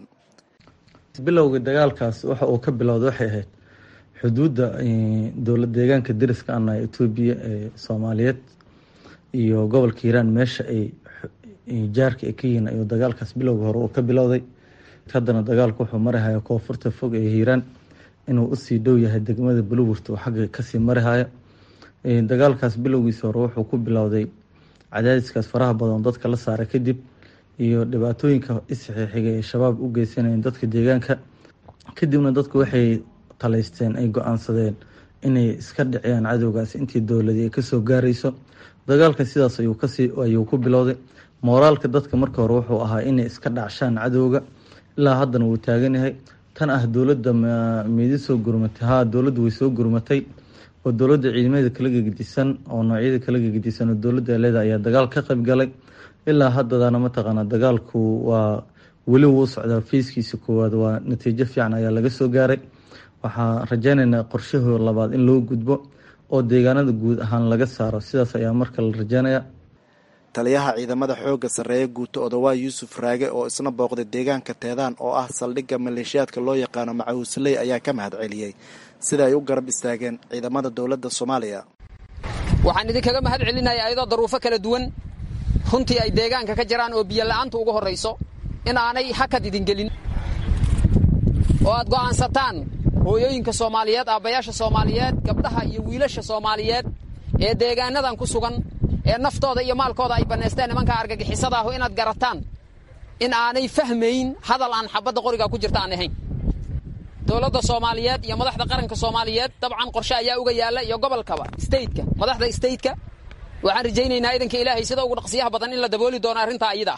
bilowga dagaalkaas waxa uu ka bilowday waxay ahayd xuduudda dowlad deegaanka dariska ana etoobiya ee soomaaliyeed iyo gobolka hiiraan meesha ay jaarka ay ka yihiin ayuu dagaalkaas bilowga hore uu ka bilowday haddana dagaalku wuxuu marihaya koonfurta fog ee hiiraan inuu usii dhow yahay degmada bulowurta oo xagga kasii marihaya dagaalkaas bilowgiisa hore wuxuu ku bilowday cadaadiskaas faraha badan dadka la saaray kadib iyo dhibaatooyinka isxixiga ee shabaab u geysanayeen dadka deegaanka kadibna dadku waxay talaysteen ay go-aansadeen inay iska dhiciyaan cadowgaas intii dowladii ay kasoo gaarayso dagaalka sidaas ayuu kasii ayuu ku bilowday mooraalka dadka marka hore wuxuu ahaa inay iska dhacshaan cadowga ilaa haddana wuu taagan yahay tan ah dowladda midi soo gurmatay haa dowladda way soo gurmatay oo dowladda ciidamada kala gegedisan oo noocyada kala gegedisan oo dowladda leeda ayaa dagaal ka qayb galay ilaa haddadana mataqaana dagaalku waa weli wuu socdaa feyskiisa koowaad waa natiijo fiican ayaa laga soo gaaray waxaan rajeynaynaa qorshahoo labaad in loo gudbo oo deegaanada guud ahaan laga saaro sidaas ayaa marka la rajeynaya taliyaha ciidamada xoogga sarreeya guuto odawaa yuusuf raage oo isna booqday deegaanka teedaan oo ah saldhigga maleeshiyaadka loo yaqaano macawisley ayaa ka mahad celiyey sida ay u garab istaageen ciidamada dowladda soomaaliya waxaan idinkaga mahad celinayaa ayadoo daruufo kala duwan runtii ay deegaanka ka jiraan oo biyo la'aanta ugu horrayso in aanay hakad idin gelin oo aad go'aansataan hooyooyinka soomaaliyeed aabbayaasha soomaaliyeed gabdhaha iyo wiilasha soomaaliyeed ee deegaanadan ku sugan ee naftooda iyo maalkooda ay bannaysteen nimanka argagixisada ahu inaad garataan in aanay fahmayn hadal aan xabadda qoriga ku jirta aan ahayn dowladda soomaaliyeed iyo madaxda qaranka soomaaliyeed dabcan qorshe ayaa uga yaalla iyo gobolkaba stateka madaxda stateka waxaan rajaynaynaa idanka ilaahay sida ugu dhaqsiyaha badan in la dabooli doono arrintaa iyada ah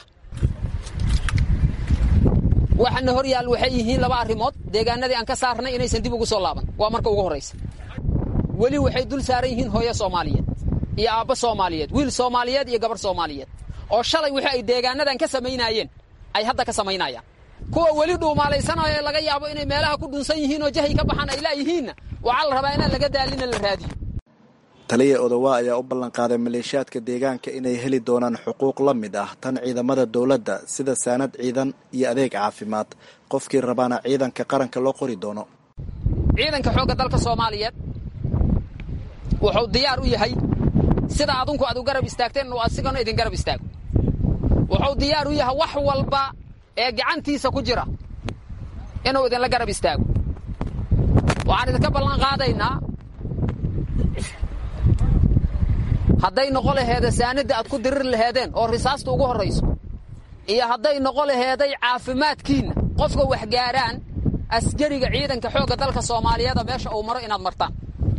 waxaana hor yaal waxay yihiin laba arrimood deegaanadii aan ka saarnay inaysan dib ugu soo laaban waa marka ugu horraysa weli waxay dul saaran yihiin hooyo soomaaliyeed iyo aabbo soomaaliyeed wiil soomaaliyeed iyo gabarh soomaaliyeed oo shalay wixii ay deegaanadan ka samaynaayeen ay hadda ka samaynayaan kuwa weli dhuumaalaysanaayo laga yaabo inay meelaha ku dhunsan yihiin oo jahay ka baxaan ay laayihiinna waxaa la rabaa inaan laga daalina la raadiyo taliya odawaa ayaa u ballanqaaday maleeshiyaadka deegaanka inay heli doonaan xuquuq la mid ah tan ciidamada dowladda sida saanad ciidan iyo adeeg caafimaad qofkii rabaana ciidanka qaranka loo qori doono ciidanka xoogga dalka soomaaliyeed wuxuu diyaar u yahay sida adunku aad u garab istaagteen inuu asigana idin garab istaago wuxuu diyaar u yahay wax walba ee gacantiisa ku jira inuu idinla garab istaago waxaan idinka ballan qaadaynaa hadday noqo laheeda saanadda aad ku dirir laheedeen oo risaasta ugu horrayso iyo hadday noqo laheeday caafimaadkiinna qofka wax gaaraan asgariga ciidanka xoogga dalka soomaaliyeeda meesha uu maro inaad martaan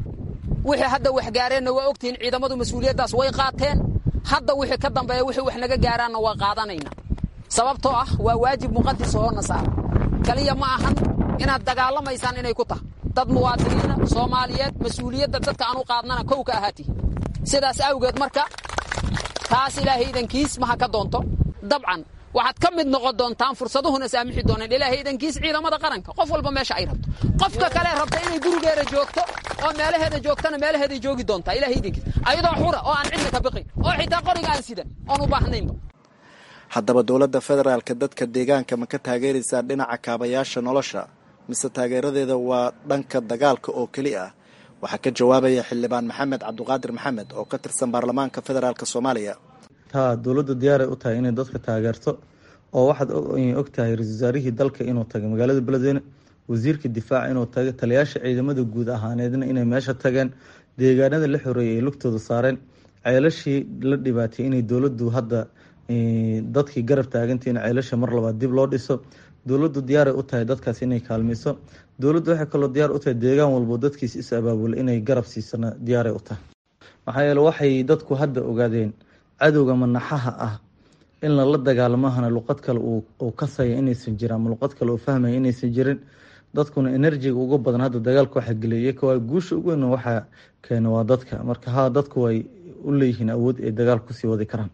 wixii hadda wax gaareenna waa ogtihiin ciidamadu mas-uuliyaddaas way qaateen hadda wixii ka dambeeya wixii wax naga gaaraanna waa qaadanaynaa sababtoo ah waa waajib muqadisa hoona saara kaliya ma ahan inaad dagaalamaysaan inay ku tahay dad muwaadiniina soomaaliyeed mas-uuliyadda dadka aan u qaadnana kow ka ahaatihi sidaas awgeed marka taas ilaahay idankiis maha ka doonto dabcan waxaad ka mid noqon doontaan fursaduhuna saamixi dooneen ilaahay idankiis ciidamada qaranka qof walba meesha ay rabto qofka kale rabta inay gurigeeda joogto oo meelaheeda joogtana meelaheeday joogi doontaa ilahay idankiis ayadoo xura oo aan cidna ka biqin oo xitaa qoriga aan sidan oon u baahnaynba haddaba dowladda federaalka dadka deegaanka ma ka taageeraysaa dhinaca kaabayaasha nolosha mise taageeradeeda waa dhanka dagaalka oo keli ah waxaa ka jawaabaya xildhibaan maxamed cabduqaadir maxamed oo ka tirsan baarlamaanka federaalk soomaaliya taa dowladda diyaaray u tahay inay dadka taageerto oo waxaad og tahay ra-isul wasaarihii dalka inuu tagay magaalada beledweyne wasiirka difaaca inuu tagay taliyaasha ciidamada guud ahaaneedna inay meesha tageen deegaanada la xoreeyay ay lugtooda saareen ceelashii la dhibaatay inay dowladdu hadda dadkii garab taaganta in ceelasha mar labaad dib loo dhiso dowladdu diyaaray u tahay dadkaas inay kaalmayso dowladdu waxay kaloo diyaar u tahay deegaan walbo dadkiis is abaabula inay garab siisana diyaaray u tahay maxaa yeele waxay dadku hadda ogaadeen cadowga manaxaha ah in lala dagaalamahana luqad kale uu kasaya inaysan jirin ama luqad kale uu fahmaya inaysan jirin dadkuna enerjiga uga badan hadda dagaalka waxa geliya waa guusha ugu weyn waxaa keena waa dadka marka ha dadku way u leeyihiin awood ay dagaal kusii wadi karaan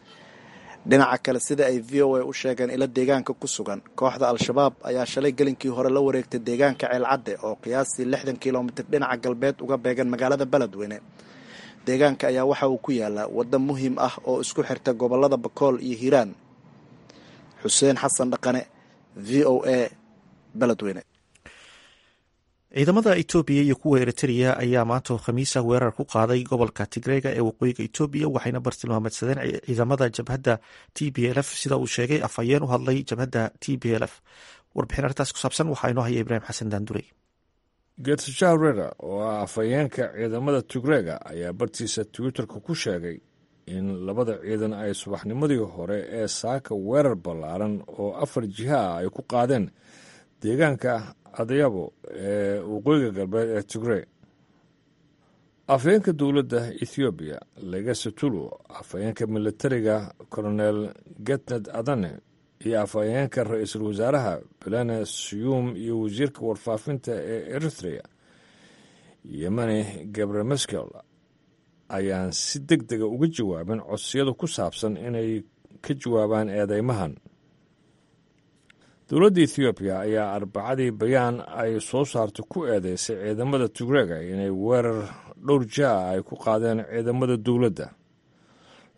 dhinaca kale sida ay v o a u sheegeen ilo deegaanka ku sugan kooxda al-shabaab ayaa shalay gelinkii hore la wareegtay deegaanka ceelcadde oo qiyaastii lixdan kilomitir dhinaca galbeed uga beegan magaalada beledweyne deegaanka ayaa waxa uu ku yaalaa waddo muhiim ah oo isku xirta gobolada bakool iyo hiiraan xuseen xasan dhaqane v o a beledweyne ciidamada etoobiya iyo kuwa eritrea ayaa maanta khamiisa weerar ku qaaday gobolka tigreega ee waqooyiga etoobiya waxayna bartilmaameedsadeen ciidamada jabhadda t b l f sida uu sheegay afhayeen u hadlay jabhadda t b l f warbixin arrintaas ku saabsan waxaa inoo haya ibraahim xasan daandurey getshaw rera oo ah afhayeenka ciidamada tigreega ayaa bartiisa twitterka ku sheegay in labada ciidan ay subaxnimadii hore ee saaka weerar ballaaran oo afar jiha ah ay ku qaadeen deegaanka adayabo ee waqooyiga galbeed ee tigrey afhayeenka dowladda ethoobiya legasatulu afhayeenka militariga colonel getned adane iyo afhayeenka ra-iisul wasaaraha belene siyuum iyo wasiirka warfaafinta ee eritrea yemani gabre maskel ayaan si deg dega uga jawaabin codsiyada ku saabsan inay ka jawaabaan eedeymahan dowladda ethoobiya ayaa arbacadii bayaan ay soo saartay ku eedeysay ciidamada tigreega inay weerar dhowr jaa ay ku qaadeen ciidamada dowladda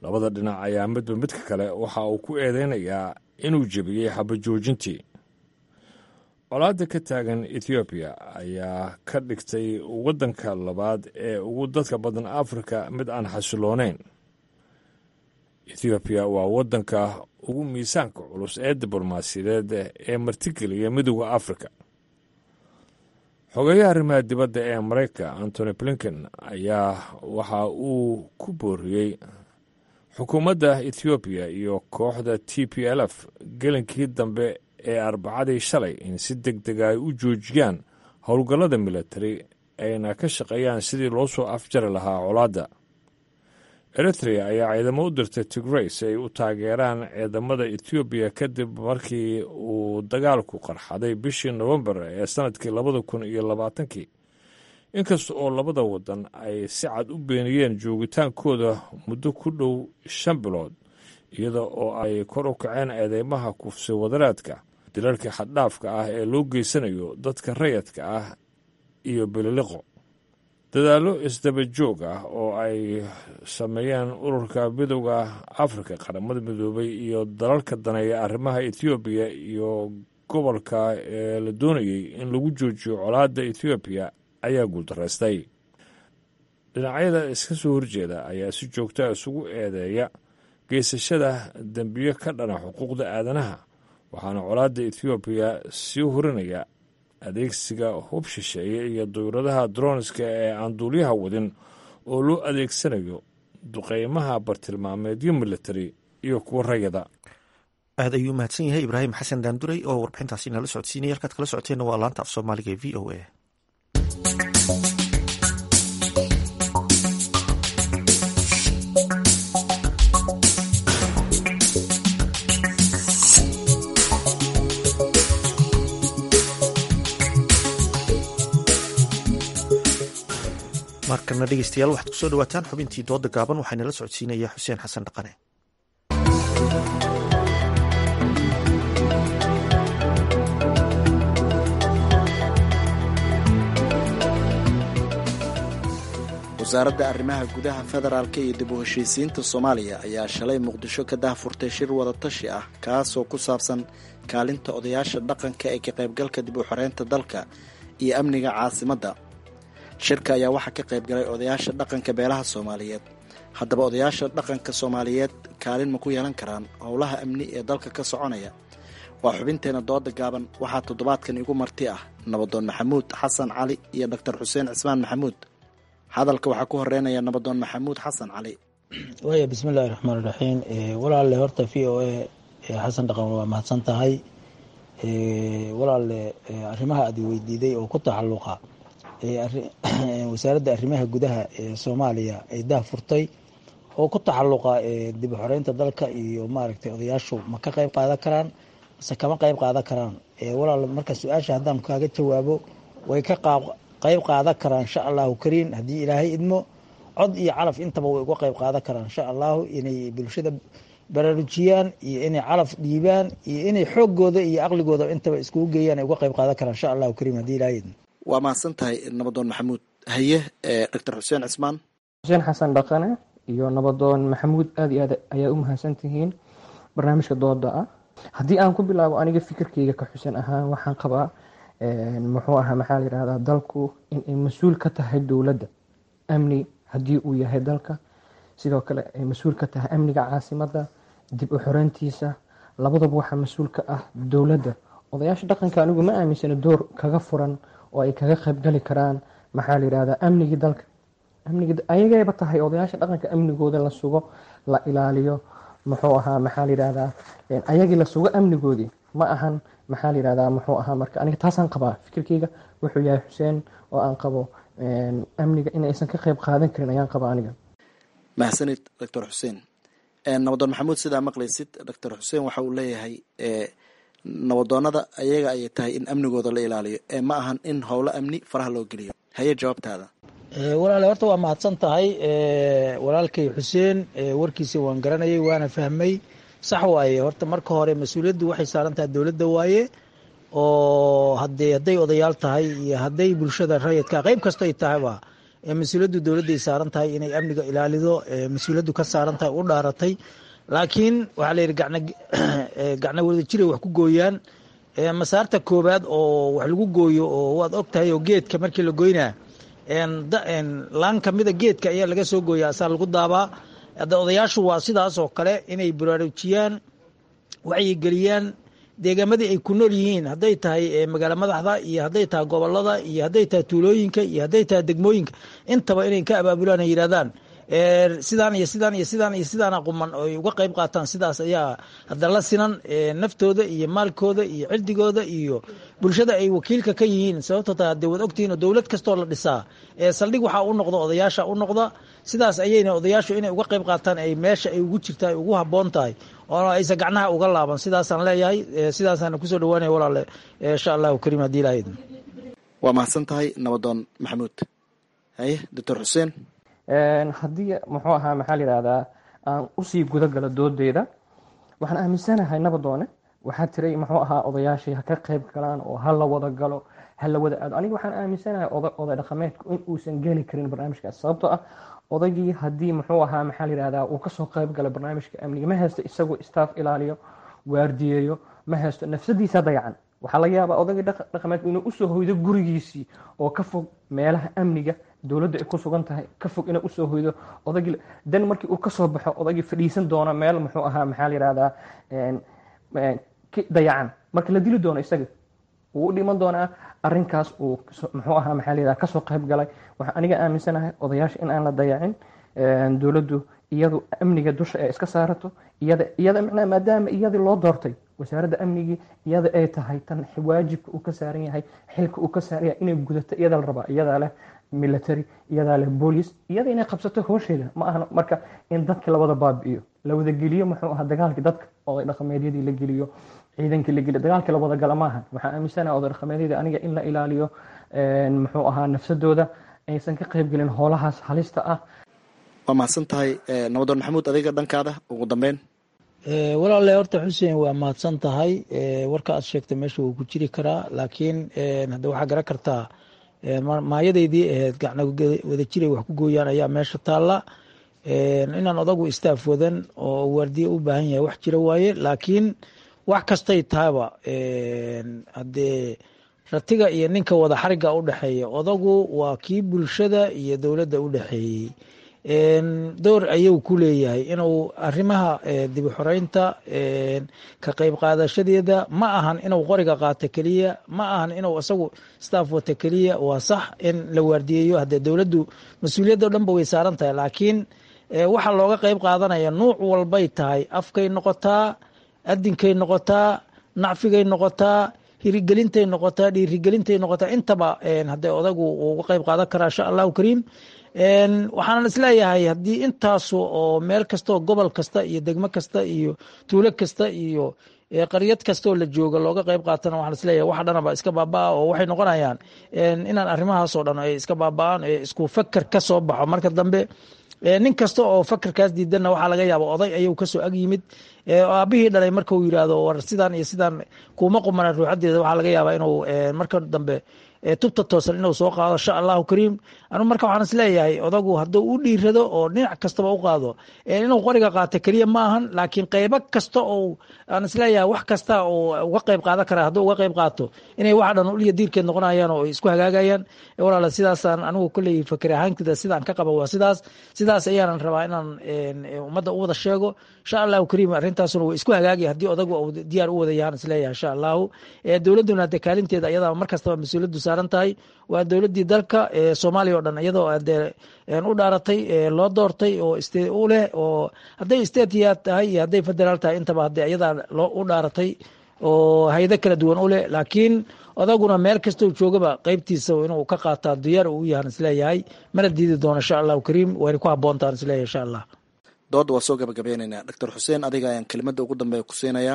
labada dhinac ayaa midba midka kale waxa uu ku eedeynayaa inuu jebiyey xabajoojintii colaadda ka taagan ethoobiya ayaa ka dhigtay waddanka labaad ee ugu dadka badan afrika mid aan xasiloonayn ethoobiya waa waddanka ugu miisaanka culus ee diblomaasiyadeed ee martigeliya midooda afrika xogeeyaha arrimaha dibadda ee maraykanka antony blinken ayaa waxa uu ku booriyey xukuumadda ethoobiya iyo kooxda t p l f gelinkii dambe ee arbacadii shalay in si deg dega ay u joojiyaan howlgallada militari ayna ka shaqeeyaan sidii loo soo afjari lahaa colaadda eritrea ayaa ciidamo u dirtay tigrey si ay u taageeraan ciidamada ethoobiya kadib markii uu dagaalku qarxaday bishii nofembar ee sannadkii labada kun iyo labaatankii inkasta oo labada waddan ay si cad u beeniyeen joogitaankooda muddo ku dhow shan bilood iyada oo ay kor u kaceen eedeymaha kufsi wadaraadka dilalka xaddhaafka ah ee loo geysanayo dadka rayadka ah iyo bililiqo dadaallo isdaba joog ah oo ay sameeyeen ururka midowda afrika qaramada midoobay iyo dalalka daneeya arrimaha ethoobiya iyo gobolka ee la doonayey in lagu joojiyo colaadda ethoobiya ayaa guuldaraystay dhinacyada iska soo horjeeda ayaa si joogtaa isugu eedeeya geysashada dembiyo ka dhana xuquuqda aadanaha waxaana colaadda ethoobiya sii horinaya adeegsiga hub shisheeye iyo dawladaha droniska ee aan duuliyaha wadin oo loo adeegsanayo duqeymaha bartilmaameedyo militari iyo kuwa rayada aad ayuu mahadsan yahay ibraahim xasan daanduray oo warbixintaasi nala socodsiinaya halkaad kala socoteenna waa laanta af soomaaliga ee v o a markana dhegeystayaal waxaad kusoo dhawaataan xubintii dooda gaaban waxaanala socodsiinaya xuseen xasan dhaqane wasaaradda arrimaha gudaha federaalka iyo dib u heshiisiinta soomaaliya ayaa shalay muqdisho ka dahfurtay shir wadatashi ah kaasoo ku saabsan kaalinta odayaasha dhaqanka ee ka qaybgalka dib u xoreynta dalka iyo amniga caasimadda shirka ayaa waxaa ka qayb galay odayaasha dhaqanka beelaha soomaaliyeed haddaba odayaasha dhaqanka soomaaliyeed kaalin ma ku yeelan karaan howlaha amni ee dalka ka soconaya waa xubinteena dooda gaaban waxaa toddobaadkan igu marti ah nabadoon maxamuud xasan cali iyo doctor xuseen cismaan maxamuud hadalka waxaa ku horeynaya nabadoon maxamuud xasan cali waaya bismillahi raxmaan iraxiim walaalle horta v o a xasan dhaqan waa mahadsan tahay walaalle arrimaha aad weydiiday oo ku tacaluqa wasaaradda arrimaha gudaha ee soomaaliya ay dah furtay oo ku tacaluqa dib u xoreynta dalka iyo maaragtay odayaashu ma ka qayb qaadan karaan mase kama qayb qaadan karaan walaal marka su-aasha haddaan kaaga jawaabo way ka qayb qaadan karaan insha allahu kariin haddii ilaahay idmo cod iyo calaf intaba way uga qayb qaadan karaan insha allahu inay bulshada baraarujiyaan iyo inay calaf dhiibaan iyo inay xoogooda iyo aqligooda intaba iskugu geeyaan ay uga qayb qaadan karaan insha allahu kariim haddii ilaahay idmo waa mahadsan tahay nabadoon maxamuud haye doctor xuseen cismaan xuseen xasan dhaqane iyo nabadoon maxamuud aada iyo aad ayaa u mahadsan tihiin barnaamijka dooda ah haddii aan ku bilaabo aniga fikirkeyga ka xuseen ahaan waxaan qabaa muxuu ahaa maxaa la yihahdaa dalku inay mas-uul ka tahay dowladda amni haddii uu yahay dalka sidoo kale ay mas-uul ka tahay amniga caasimadda dib u xoreyntiisa labadaba waxaa mas-uul ka ah dowladda odayaasha dhaqanka anigu ma aaminsana door kaga furan oo ay kaga qaybgali karaan maxaa la yihahdaa amnigii dalka amnigi ayagayba tahay odayaasha dhaqanka amnigooda la sugo la ilaaliyo muxuu ahaa maxaa la yihahdaa ayagii la sugo amnigoodii ma ahan maxaa la yihahdaa muxuu ahaa marka aniga taasaan qabaa fikirkeyga wuxuu yahay xuseen oo aan qabo amniga in aysan ka qayb qaadan karin ayaan qaba aniga mahadsanid doctor xuseen nabadoon maxamuud sidaa maqlaysid doctor xuseen waxa uu leeyahay nabadoonada ayaga ayay tahay in amnigooda la ilaaliyo ee ma ahan in howlo amni faraha loo geliyo haye jawaabtaada walaale horta waa mahadsan tahay walaalkay xuseen warkiisa waan garanayay waana fahmay sax waaye horta marka hore mas-uuliyaddu waxay saaran tahay dowladda waaye oo hadee hadday odayaal tahay iyo hadday bulshada rayidka qeyb kastoy tahayba mas-uuliyaddu dowladday saaran tahay inay amniga ilaalido mas-uuliyaddu ka saaran tahay u dhaaratay laakiin waxaa layidhi gacna wada jiray wax ku gooyaan masaarta koobaad oo wax lagu gooyo oo waad og tahay oo geedka markii la goynaa laan kamida geedka ayaa laga soo gooya asaa lagu daabaa hadda odayaashu waa sidaas oo kale inay baraarujiyaan wacyigeliyaan deegaamadii ay ku nool yihiin hadday tahay magaalo madaxda iyo hadday tahay gobolada iyo hadday tahay tuulooyinka iyo hadday tahay degmooyinka intaba inay ka abaabulaan ay yidhahdaan sidaan iyo sidaan iyo sidaan iyo sidaana quman oy uga qayb qaataan sidaas ayaa hadda la sinan naftooda iyo maalkooda iyo cirdigooda iyo bulshada ay wakiilka ka yihiin sababto ta hadee waad ogtihiin dowlad kastoo la dhisaa saldhig waxaa u noqda odayaasha u noqda sidaas ayayna odayaashu inay uga qayb qaataan ay meesha ay ugu jirta ay ugu habboon tahay oo aysa gacnaha uga laaban sidaasaan leeyahay sidaasaana kusoo dhawaanaya walaale insha allahu kariim haddii ilaha idin waa mahadsan tahay nabadoon maxamuud haye doctor xuseen haddii muxuu ahaa maxaa la yidhahdaa aan usii guda galo doodeyda waxaan aaminsanahay nabadoone waxaa tiray muxuu ahaa odayaashii ha ka qayb galaan oo ha la wada galo ha la wada aado aniga waxaan aaminsanahay oday dhaqameedku in uusan geli karin barnaamijkaas sababtoo ah odaygii haddii muxuu ahaa maxaa la yidhahdaa uu kasoo qayb galo barnaamijka amniga ma haysto isagoo staff ilaaliyo waardiyeeyo ma haysto nafsadiisa dayacan waxaa laga yaabaa odaygii dhaqameedku inuu usoo hoydo gurigiisii oo ka fog meelaha amniga dowladda ay ku sugan tahay ka fog inuu usoo hoydo odaygii dan markii uu kasoo baxo odaygii fadhiisan doono meel muxuu ahaa maxaa la yihahdaa dayacan marka la dili doono isaga wuu u dhiman doonaa arinkaas uu muxuu ahaa maxaa la yihahdaa kasoo qayb galay waxaan aniga aaminsanahay odayaasha in aan la dayacin dowladdu iyadu amniga dusha ee iska saarato iyada iyada macnaha maadaama iyadii loo doortay wasaaradda amnigii iyada ay tahay tan waajibka uu ka saaran yahay xilka uu ka saaran yahay inay gudato iyada la rabaa iyadaa leh military iyadaa leh boolice iyada inay qabsato hoosheeda ma ahan marka in dadka lawada baabi'iyo la wada geliyo muxuu ahaa dagaalkii dadka oday dhaqameedyadii la geliyo ciidankii la geliyo dagaalkii la wada gala maahan waxaan aaminsanahay oday dhaqameedyadii aniga in la ilaaliyo muxuu ahaa nafsadooda aysan ka qayb gelin hoolahaas halista ah waa mahadsan tahay nabadoon maxamuud adiga dhankaada ugu dambeyn walaale horta xuseen waa mahadsan tahay warka aad sheegtay meesha wuu ku jiri karaa laakiin hadda waxaa garan kartaa maayadaydii ahayd gacna wada jiray wax ku gooyaan ayaa meesha taalla inaan odagu istaaf wadan oo waardiye u baahan yahay wax jira waaye laakiin wax kastay tahaba haddee ratiga iyo ninka wada xariga u dhexeeya odagu waa kii bulshada iyo dowladda u dhexeeyey door ayuu ku leeyahay inuu arimaha dib u xoreynta ka qayb qaadashadeeda ma ahan inuu qoriga qaato keliya ma ahan inuu isagu staff wata keliya waa sax in la waardiyeeyo haddee dowladdu mas-uuliyaddo dhanba way saaran tahay laakiin waxa looga qayb qaadanaya nuuc walbay tahay afkay noqotaa adinkay noqotaa nacfigay noqotaa hirigelintay noqotaa dhiirigelintay noqotaa intaba haddee odagu uga qayb qaadan karaa insha allahu kariim waxaanan isleeyahay haddii intaasu oo meel kastaoo gobol kasta iyo degmo kasta iyo tuulo kasta iyo qaryad kastaoo la jooga looga qayb qaatana waxaan isleeyahay wax dhanaba iska baabaa oo waxay noqonayaan inaan arrimahaasoo dhan ay iska baaba'aan isku faker ka soo baxo marka dambe nin kasta oo fakerkaas diidanna waxaa laga yaaba oday ayuu kasoo ag yimid aabihii dhalay marka uu yidhaahdo war sidaan iyo sidaan kuma qumana ruuxadeeda waxaa laga yaabaa inuu marka dambe tubta toosan inuu soo qaado insha allahu kariim anu marka waxaan isleeyahay odagu hadduu u dhiirado oo dhinac kastaba u qaado inuu qoriga qaato keliya ma ahan laakiin qeybo kasta oo aan isleeyahay wax kasta oo uga qayb qaadan kara hadduu uga qayb qaato inay wax dhan uliya diirkeed noqonayaan oo isku hagaagayaan walaala sidaasaan anigu kolley fakir ahaantida sidaan ka qaba waa sidaas sidaas ayaanan rabaa inaan ummadda u wada sheego insha allahu kariim arrintaasuna way isku hagaagaya haddii odagu uu diyaar u wada yahaan isleeyahay insha allahu dowladduna hadee kaalinteeda ayadaa mar kastaba mas-uuliyaddu saaran tahay waa dowladdii dalka soomaaliya oo dhan iyadoo dee u dhaaratay loo doortay oo u leh oo hadday statiya tahay iyo hadday federaal tahay intaba hadee iyadaa loo u dhaaratay oo hayado kala duwan u leh laakiin odaguna meel kastoo joogaba qeybtiisa inuu ka qaataa diyaar uu yahan isleeyahay mana diidi doono insha allahu kariim wayna ku habboontaan isleeyahay insha allah dooda waa soo gabagabeyneynaa doctor xuseen adiga ayaan kelimada ugu dambeeya ku siinayaa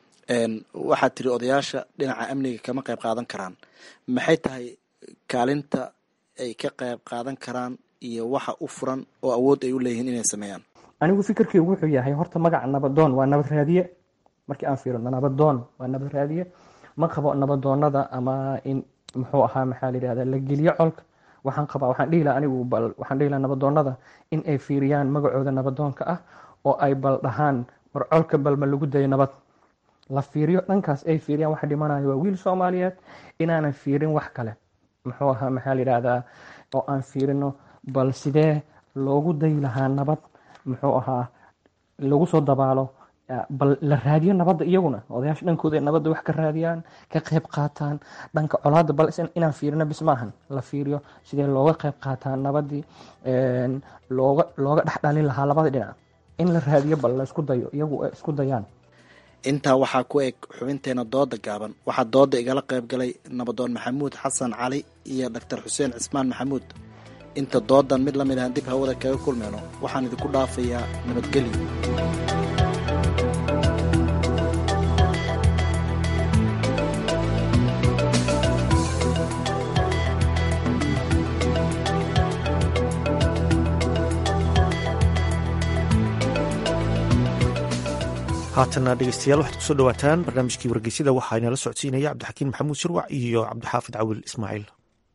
waxaad tiri odayaasha dhinaca amniga kama qayb qaadan karaan maxay tahay kaalinta ay ka qayb qaadan karaan iyo waxa u furan oo awood ay u leeyihiin inay sameeyaan anigu fikirkeygu wuxuu yahay horta magaca nabadoon waa nabad raadiye markii aan fiirino nabadoon waa nabad raadiye ma qabo nabadoonada ama in muxuu ahaa maxaa la yidhahda la geliyo colka waxaan qabaa waxaan dhihi laha anigu bal waxaan dhihi laha nabadoonnada in ay fiiriyaan magacooda nabadoonka ah oo ay bal dhahaan war colka balma lagu dayo nabad la fiiriyo dhankaas ay fiiriyaan waxa dhimanayo waa wiil soomaaliyeed inaanan fiirin wax kale muxuu ahaa maxaa la yidhaahdaa oo aan fiirino bal sidee loogu dayi lahaa nabad muxuu ahaa lagu soo dabaalo bal la raadiyo nabadda iyaguna odayaasha dhankooda ay nabadda wax ka raadiyaan ka qayb qaataan dhanka colaadda bal inaan fiirino bis maahan la fiiriyo sidee looga qayb qaataa nabaddii looga looga dhexdhalin lahaa labada dhinac in la raadiyo bal la isku dayo iyagu ay isku dayaan intaa waxaa ku eg xubinteena dooda gaaban waxaa dooda igala qayb galay nabadoon maxamuud xasan cali iyo doctor xuseen cismaan maxamuud inta doodan mid la mid ahan dib hawada kaga kulmayno waxaan idinku dhaafayaa nabadgelyo haatana dhegeystayaal waxaad kusoo dhawaataan barnaamijkii wargeysyada waxaa inala socodsiinaya cabdixakiin maxamuud shirwac iyo cabdixaafid cawil ismaaciil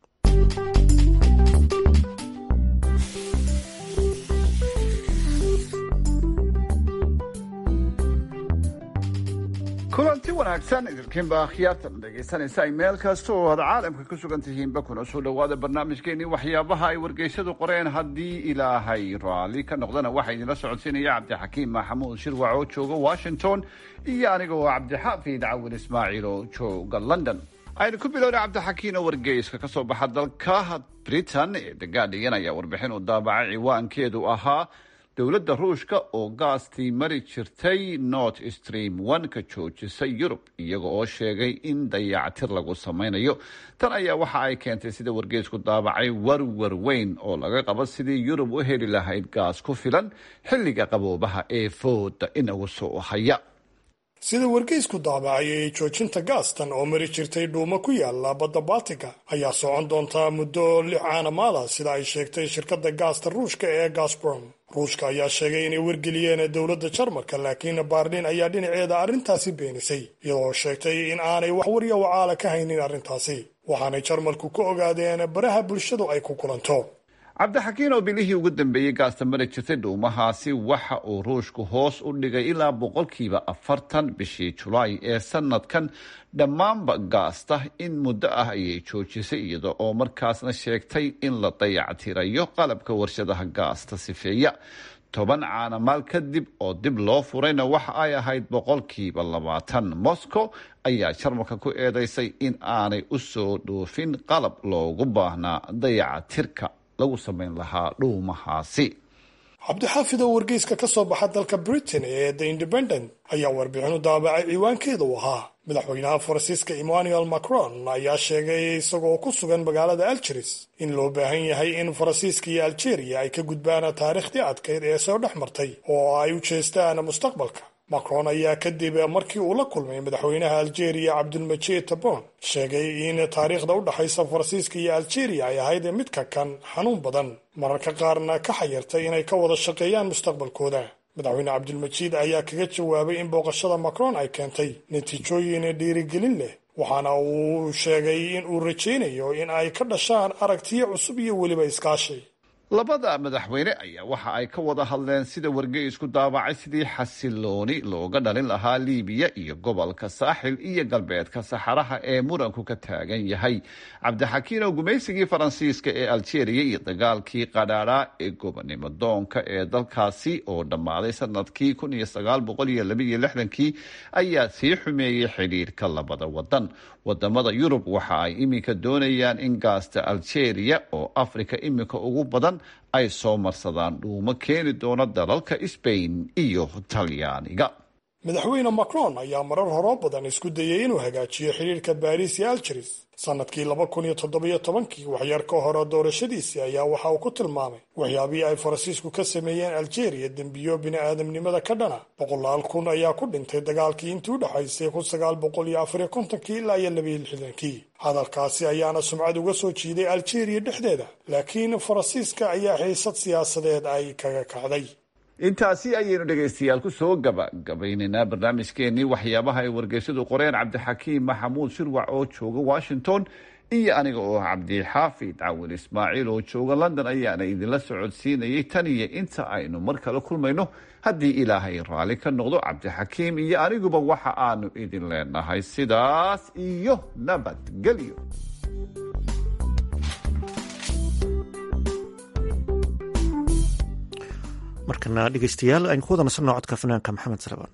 kulanti wanaagsan idinkiinba akhyaartan dhegaysanaysa ay meel kasta oo aad caalamka ku sugan tihiinba kuna soo dhowaada barnaamijkeenii waxyaabaha ay wargeysyadu qoreen haddii ilaahay raalli ka noqdana waxaa idinla socodsiinaya cabdixakiim maxamuud shirwac oo jooga washington iyo aniga oo cabdixaafid cawil ismaaciil oo jooga london aynu ku bilowna cabdixakiin oo wargeyska ka soo baxa dalka britain ee the guardian ayaa warbixin u daabacay ciwaankeedu ahaa dowladda ruushka oo gaastii mari jirtay north stream one ka joojisay yurub iyaga oo sheegay in dayactir lagu samaynayo tan ayaa waxa ay keentay sida wargeysku daabacay warwar weyn oo laga qabo sidii yurub u heli lahayd gaas ku filan xilliga qaboobaha ee fooda inagu soo haya sida wargeysku daabacayay joojinta gaastan oo mari jirtay dhuumo ku yaala badda baltiga ayaa socon doontaa muddo lix caanamaada sida ay sheegtay shirkadda gaasta ruushka ee gasbrom ruushka ayaa sheegay inay wargeliyeen dowladda jarmalka laakiin baarlin ayaa dhinaceeda arrintaasi beenisay iyadoo sheegtay in aanay wax warya wacaala ka haynin arrintaasi waxaanay jarmalku ka ogaadeen baraha bulshadu ay ku kulanto cabdixakiin oo bilihii ugu dambeeyey gaasta mari jirtay dhuumahaasi waxa uu ruushku hoos u dhigay ilaa boqolkiiba afartan bishii julaay ee sanadkan dhammaanba gaasta in muddo ah ayay joojisay iyada oo markaasna sheegtay in la dayactirayo qalabka warshadaha gaasta sifeeya toban caanamaal kadib oo dib loo furayna waxa ay ahayd boqolkiiba labaatan moscow ayaa jarmalka ku eedeysay in aanay u soo dhoofin qalab loogu baahnaa dayacatirka lagu samayn lahaa dhuumahaasi cabdixaafid oo wargeyska ka soo baxa dalka britain ee the independent ayaa warbixin u daabacay ciwaankeeda u ahaa madaxweynaha faransiiska emmanuel macron ayaa sheegay isagoo ku sugan magaalada algeris in loo baahan yahay in faransiiska iyo algeria ay ka gudbaan taariikhdii adkayd ee soo dhex martay oo ay u jeestaan mustaqbalka macron ayaa kadib markii uu la kulmay madaxweynaha algeria cabdulmajid tabon sheegay in taariikhda u dhexaysa faransiiska iyo algeria ay ahayd midka kan xanuun badan mararka qaarna ka xayirtay inay ka wada shaqeeyaan mustaqbalkooda madaxweyne cabdulmajiid ayaa kaga jawaabay in booqashada macron ay keentay natiijooyin dhiirigelin leh waxaana uu sheegay in uu rajaynayo in ay ka dhashaan aragtiyo cusub iyo weliba iskaashi labada madaxweyne ayaa waxa ay ka wada hadleen sida wargeysku daabacay sidii xasilooni looga dhalin lahaa liibiya iyo gobolka saaxil iyo galbeedka saxaraha ee muranku ka taagan yahay cabdixakiin oo gumaysigii faransiiska ee algeria iyo dagaalkii qadhaadhaa ee gobonimo doonka ee dalkaasi oo dhammaaday sanadkii kun iyo sagaal boqol iyo laba iyo lixdankii ayaa sii xumeeyey xidhiirka labada wadan wadamada yurub waxa ay iminka doonayaan in gaasta algeria oo afrika iminka ugu badan ay soo marsadaan dhuumo keeni doona dalalka sbain iyo talyaaniga madaxweyne macron ayaa marar horoo badan isku dayay inuu hagaajiyo xidhiirka baariis iyo algeris sanadkii laba kun iyo toddobiyo tobankii waxyar ka hore doorashadiisii ayaa waxa uu ku tilmaamay waxyaabihii ay faransiisku ka sameeyeen algeria dembiyo bini-aadamnimada ka dhana boqolaal kun ayaa ku dhintay dagaalkii intii u dhexaysay kun sagaal boqol iyo afariyo kontonkii ilaa iyo labayo lixdankii hadalkaasi ayaana sumcad uga soo jiiday algeria dhexdeeda laakiin faransiiska ayaa xiisad siyaasadeed ay kaga kacday intaasi ayaynu dhegaystayaal ku soo gabagabaynaynaa barnaamijkeenii waxyaabaha ay wargeysyadu qoreen cabdixakiim maxamuud shirwac oo jooga washington iyo aniga oo cabdixaafid cawil ismaaciil oo jooga london ayaana idinla socodsiinayay tan iyo inta aynu mar kale kulmayno haddii ilaahay raalli ka noqdo cabdixakiim iyo aniguba waxa aanu idin leenahay sidaas iyo nabadgelyo markana dhegeystayaal aynu ku wada nasanno codka fanaanka maxamed salabaan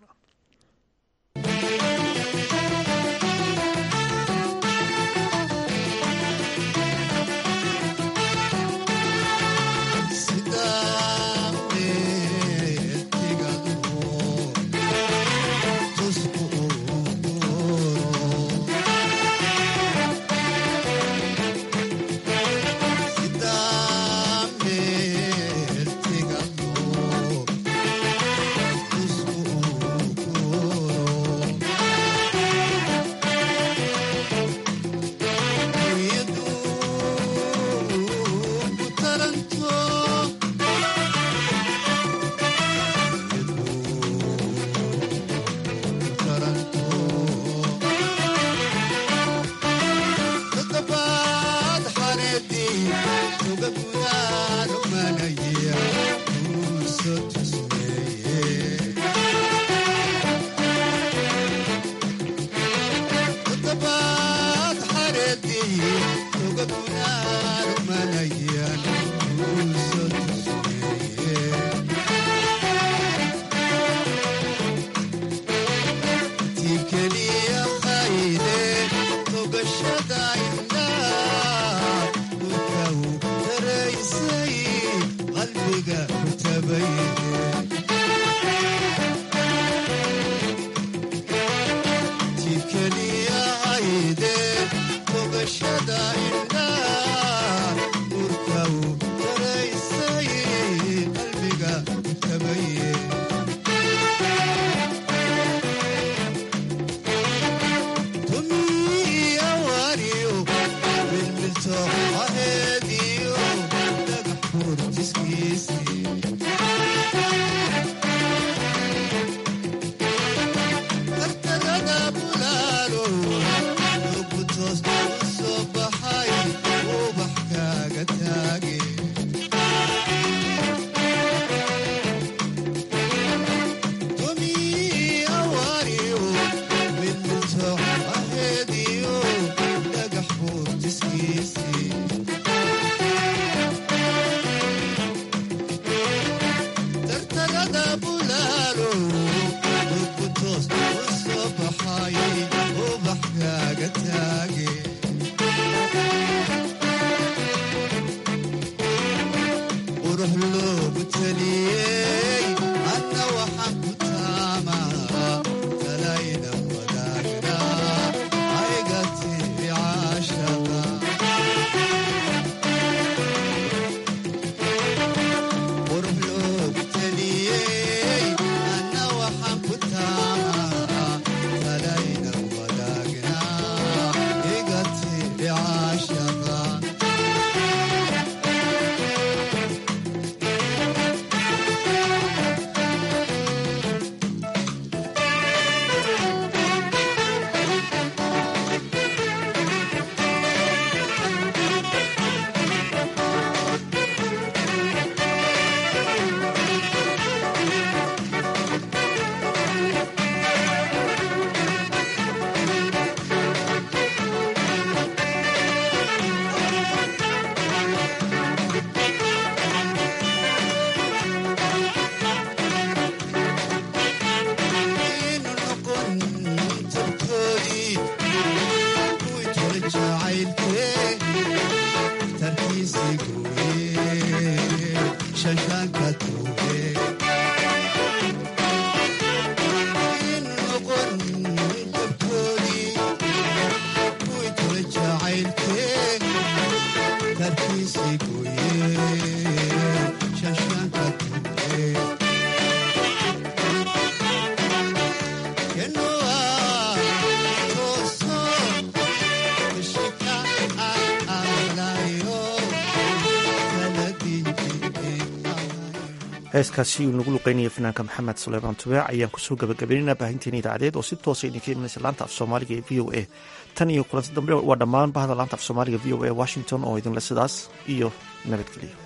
heeskaasi uu nagu luqeynaya fanaanka maxamed suleymaan tubeec ayaan kusoo gabagabeynayna baahinteena idaacadeed oo si toosa idinka imanaysa laanta af soomaaliga ee v o a tan iyo kulanti dambe waa dhammaan bahda laanta af soomaaliga v o a washington oo idinle sidaas iyo nabadgeliyo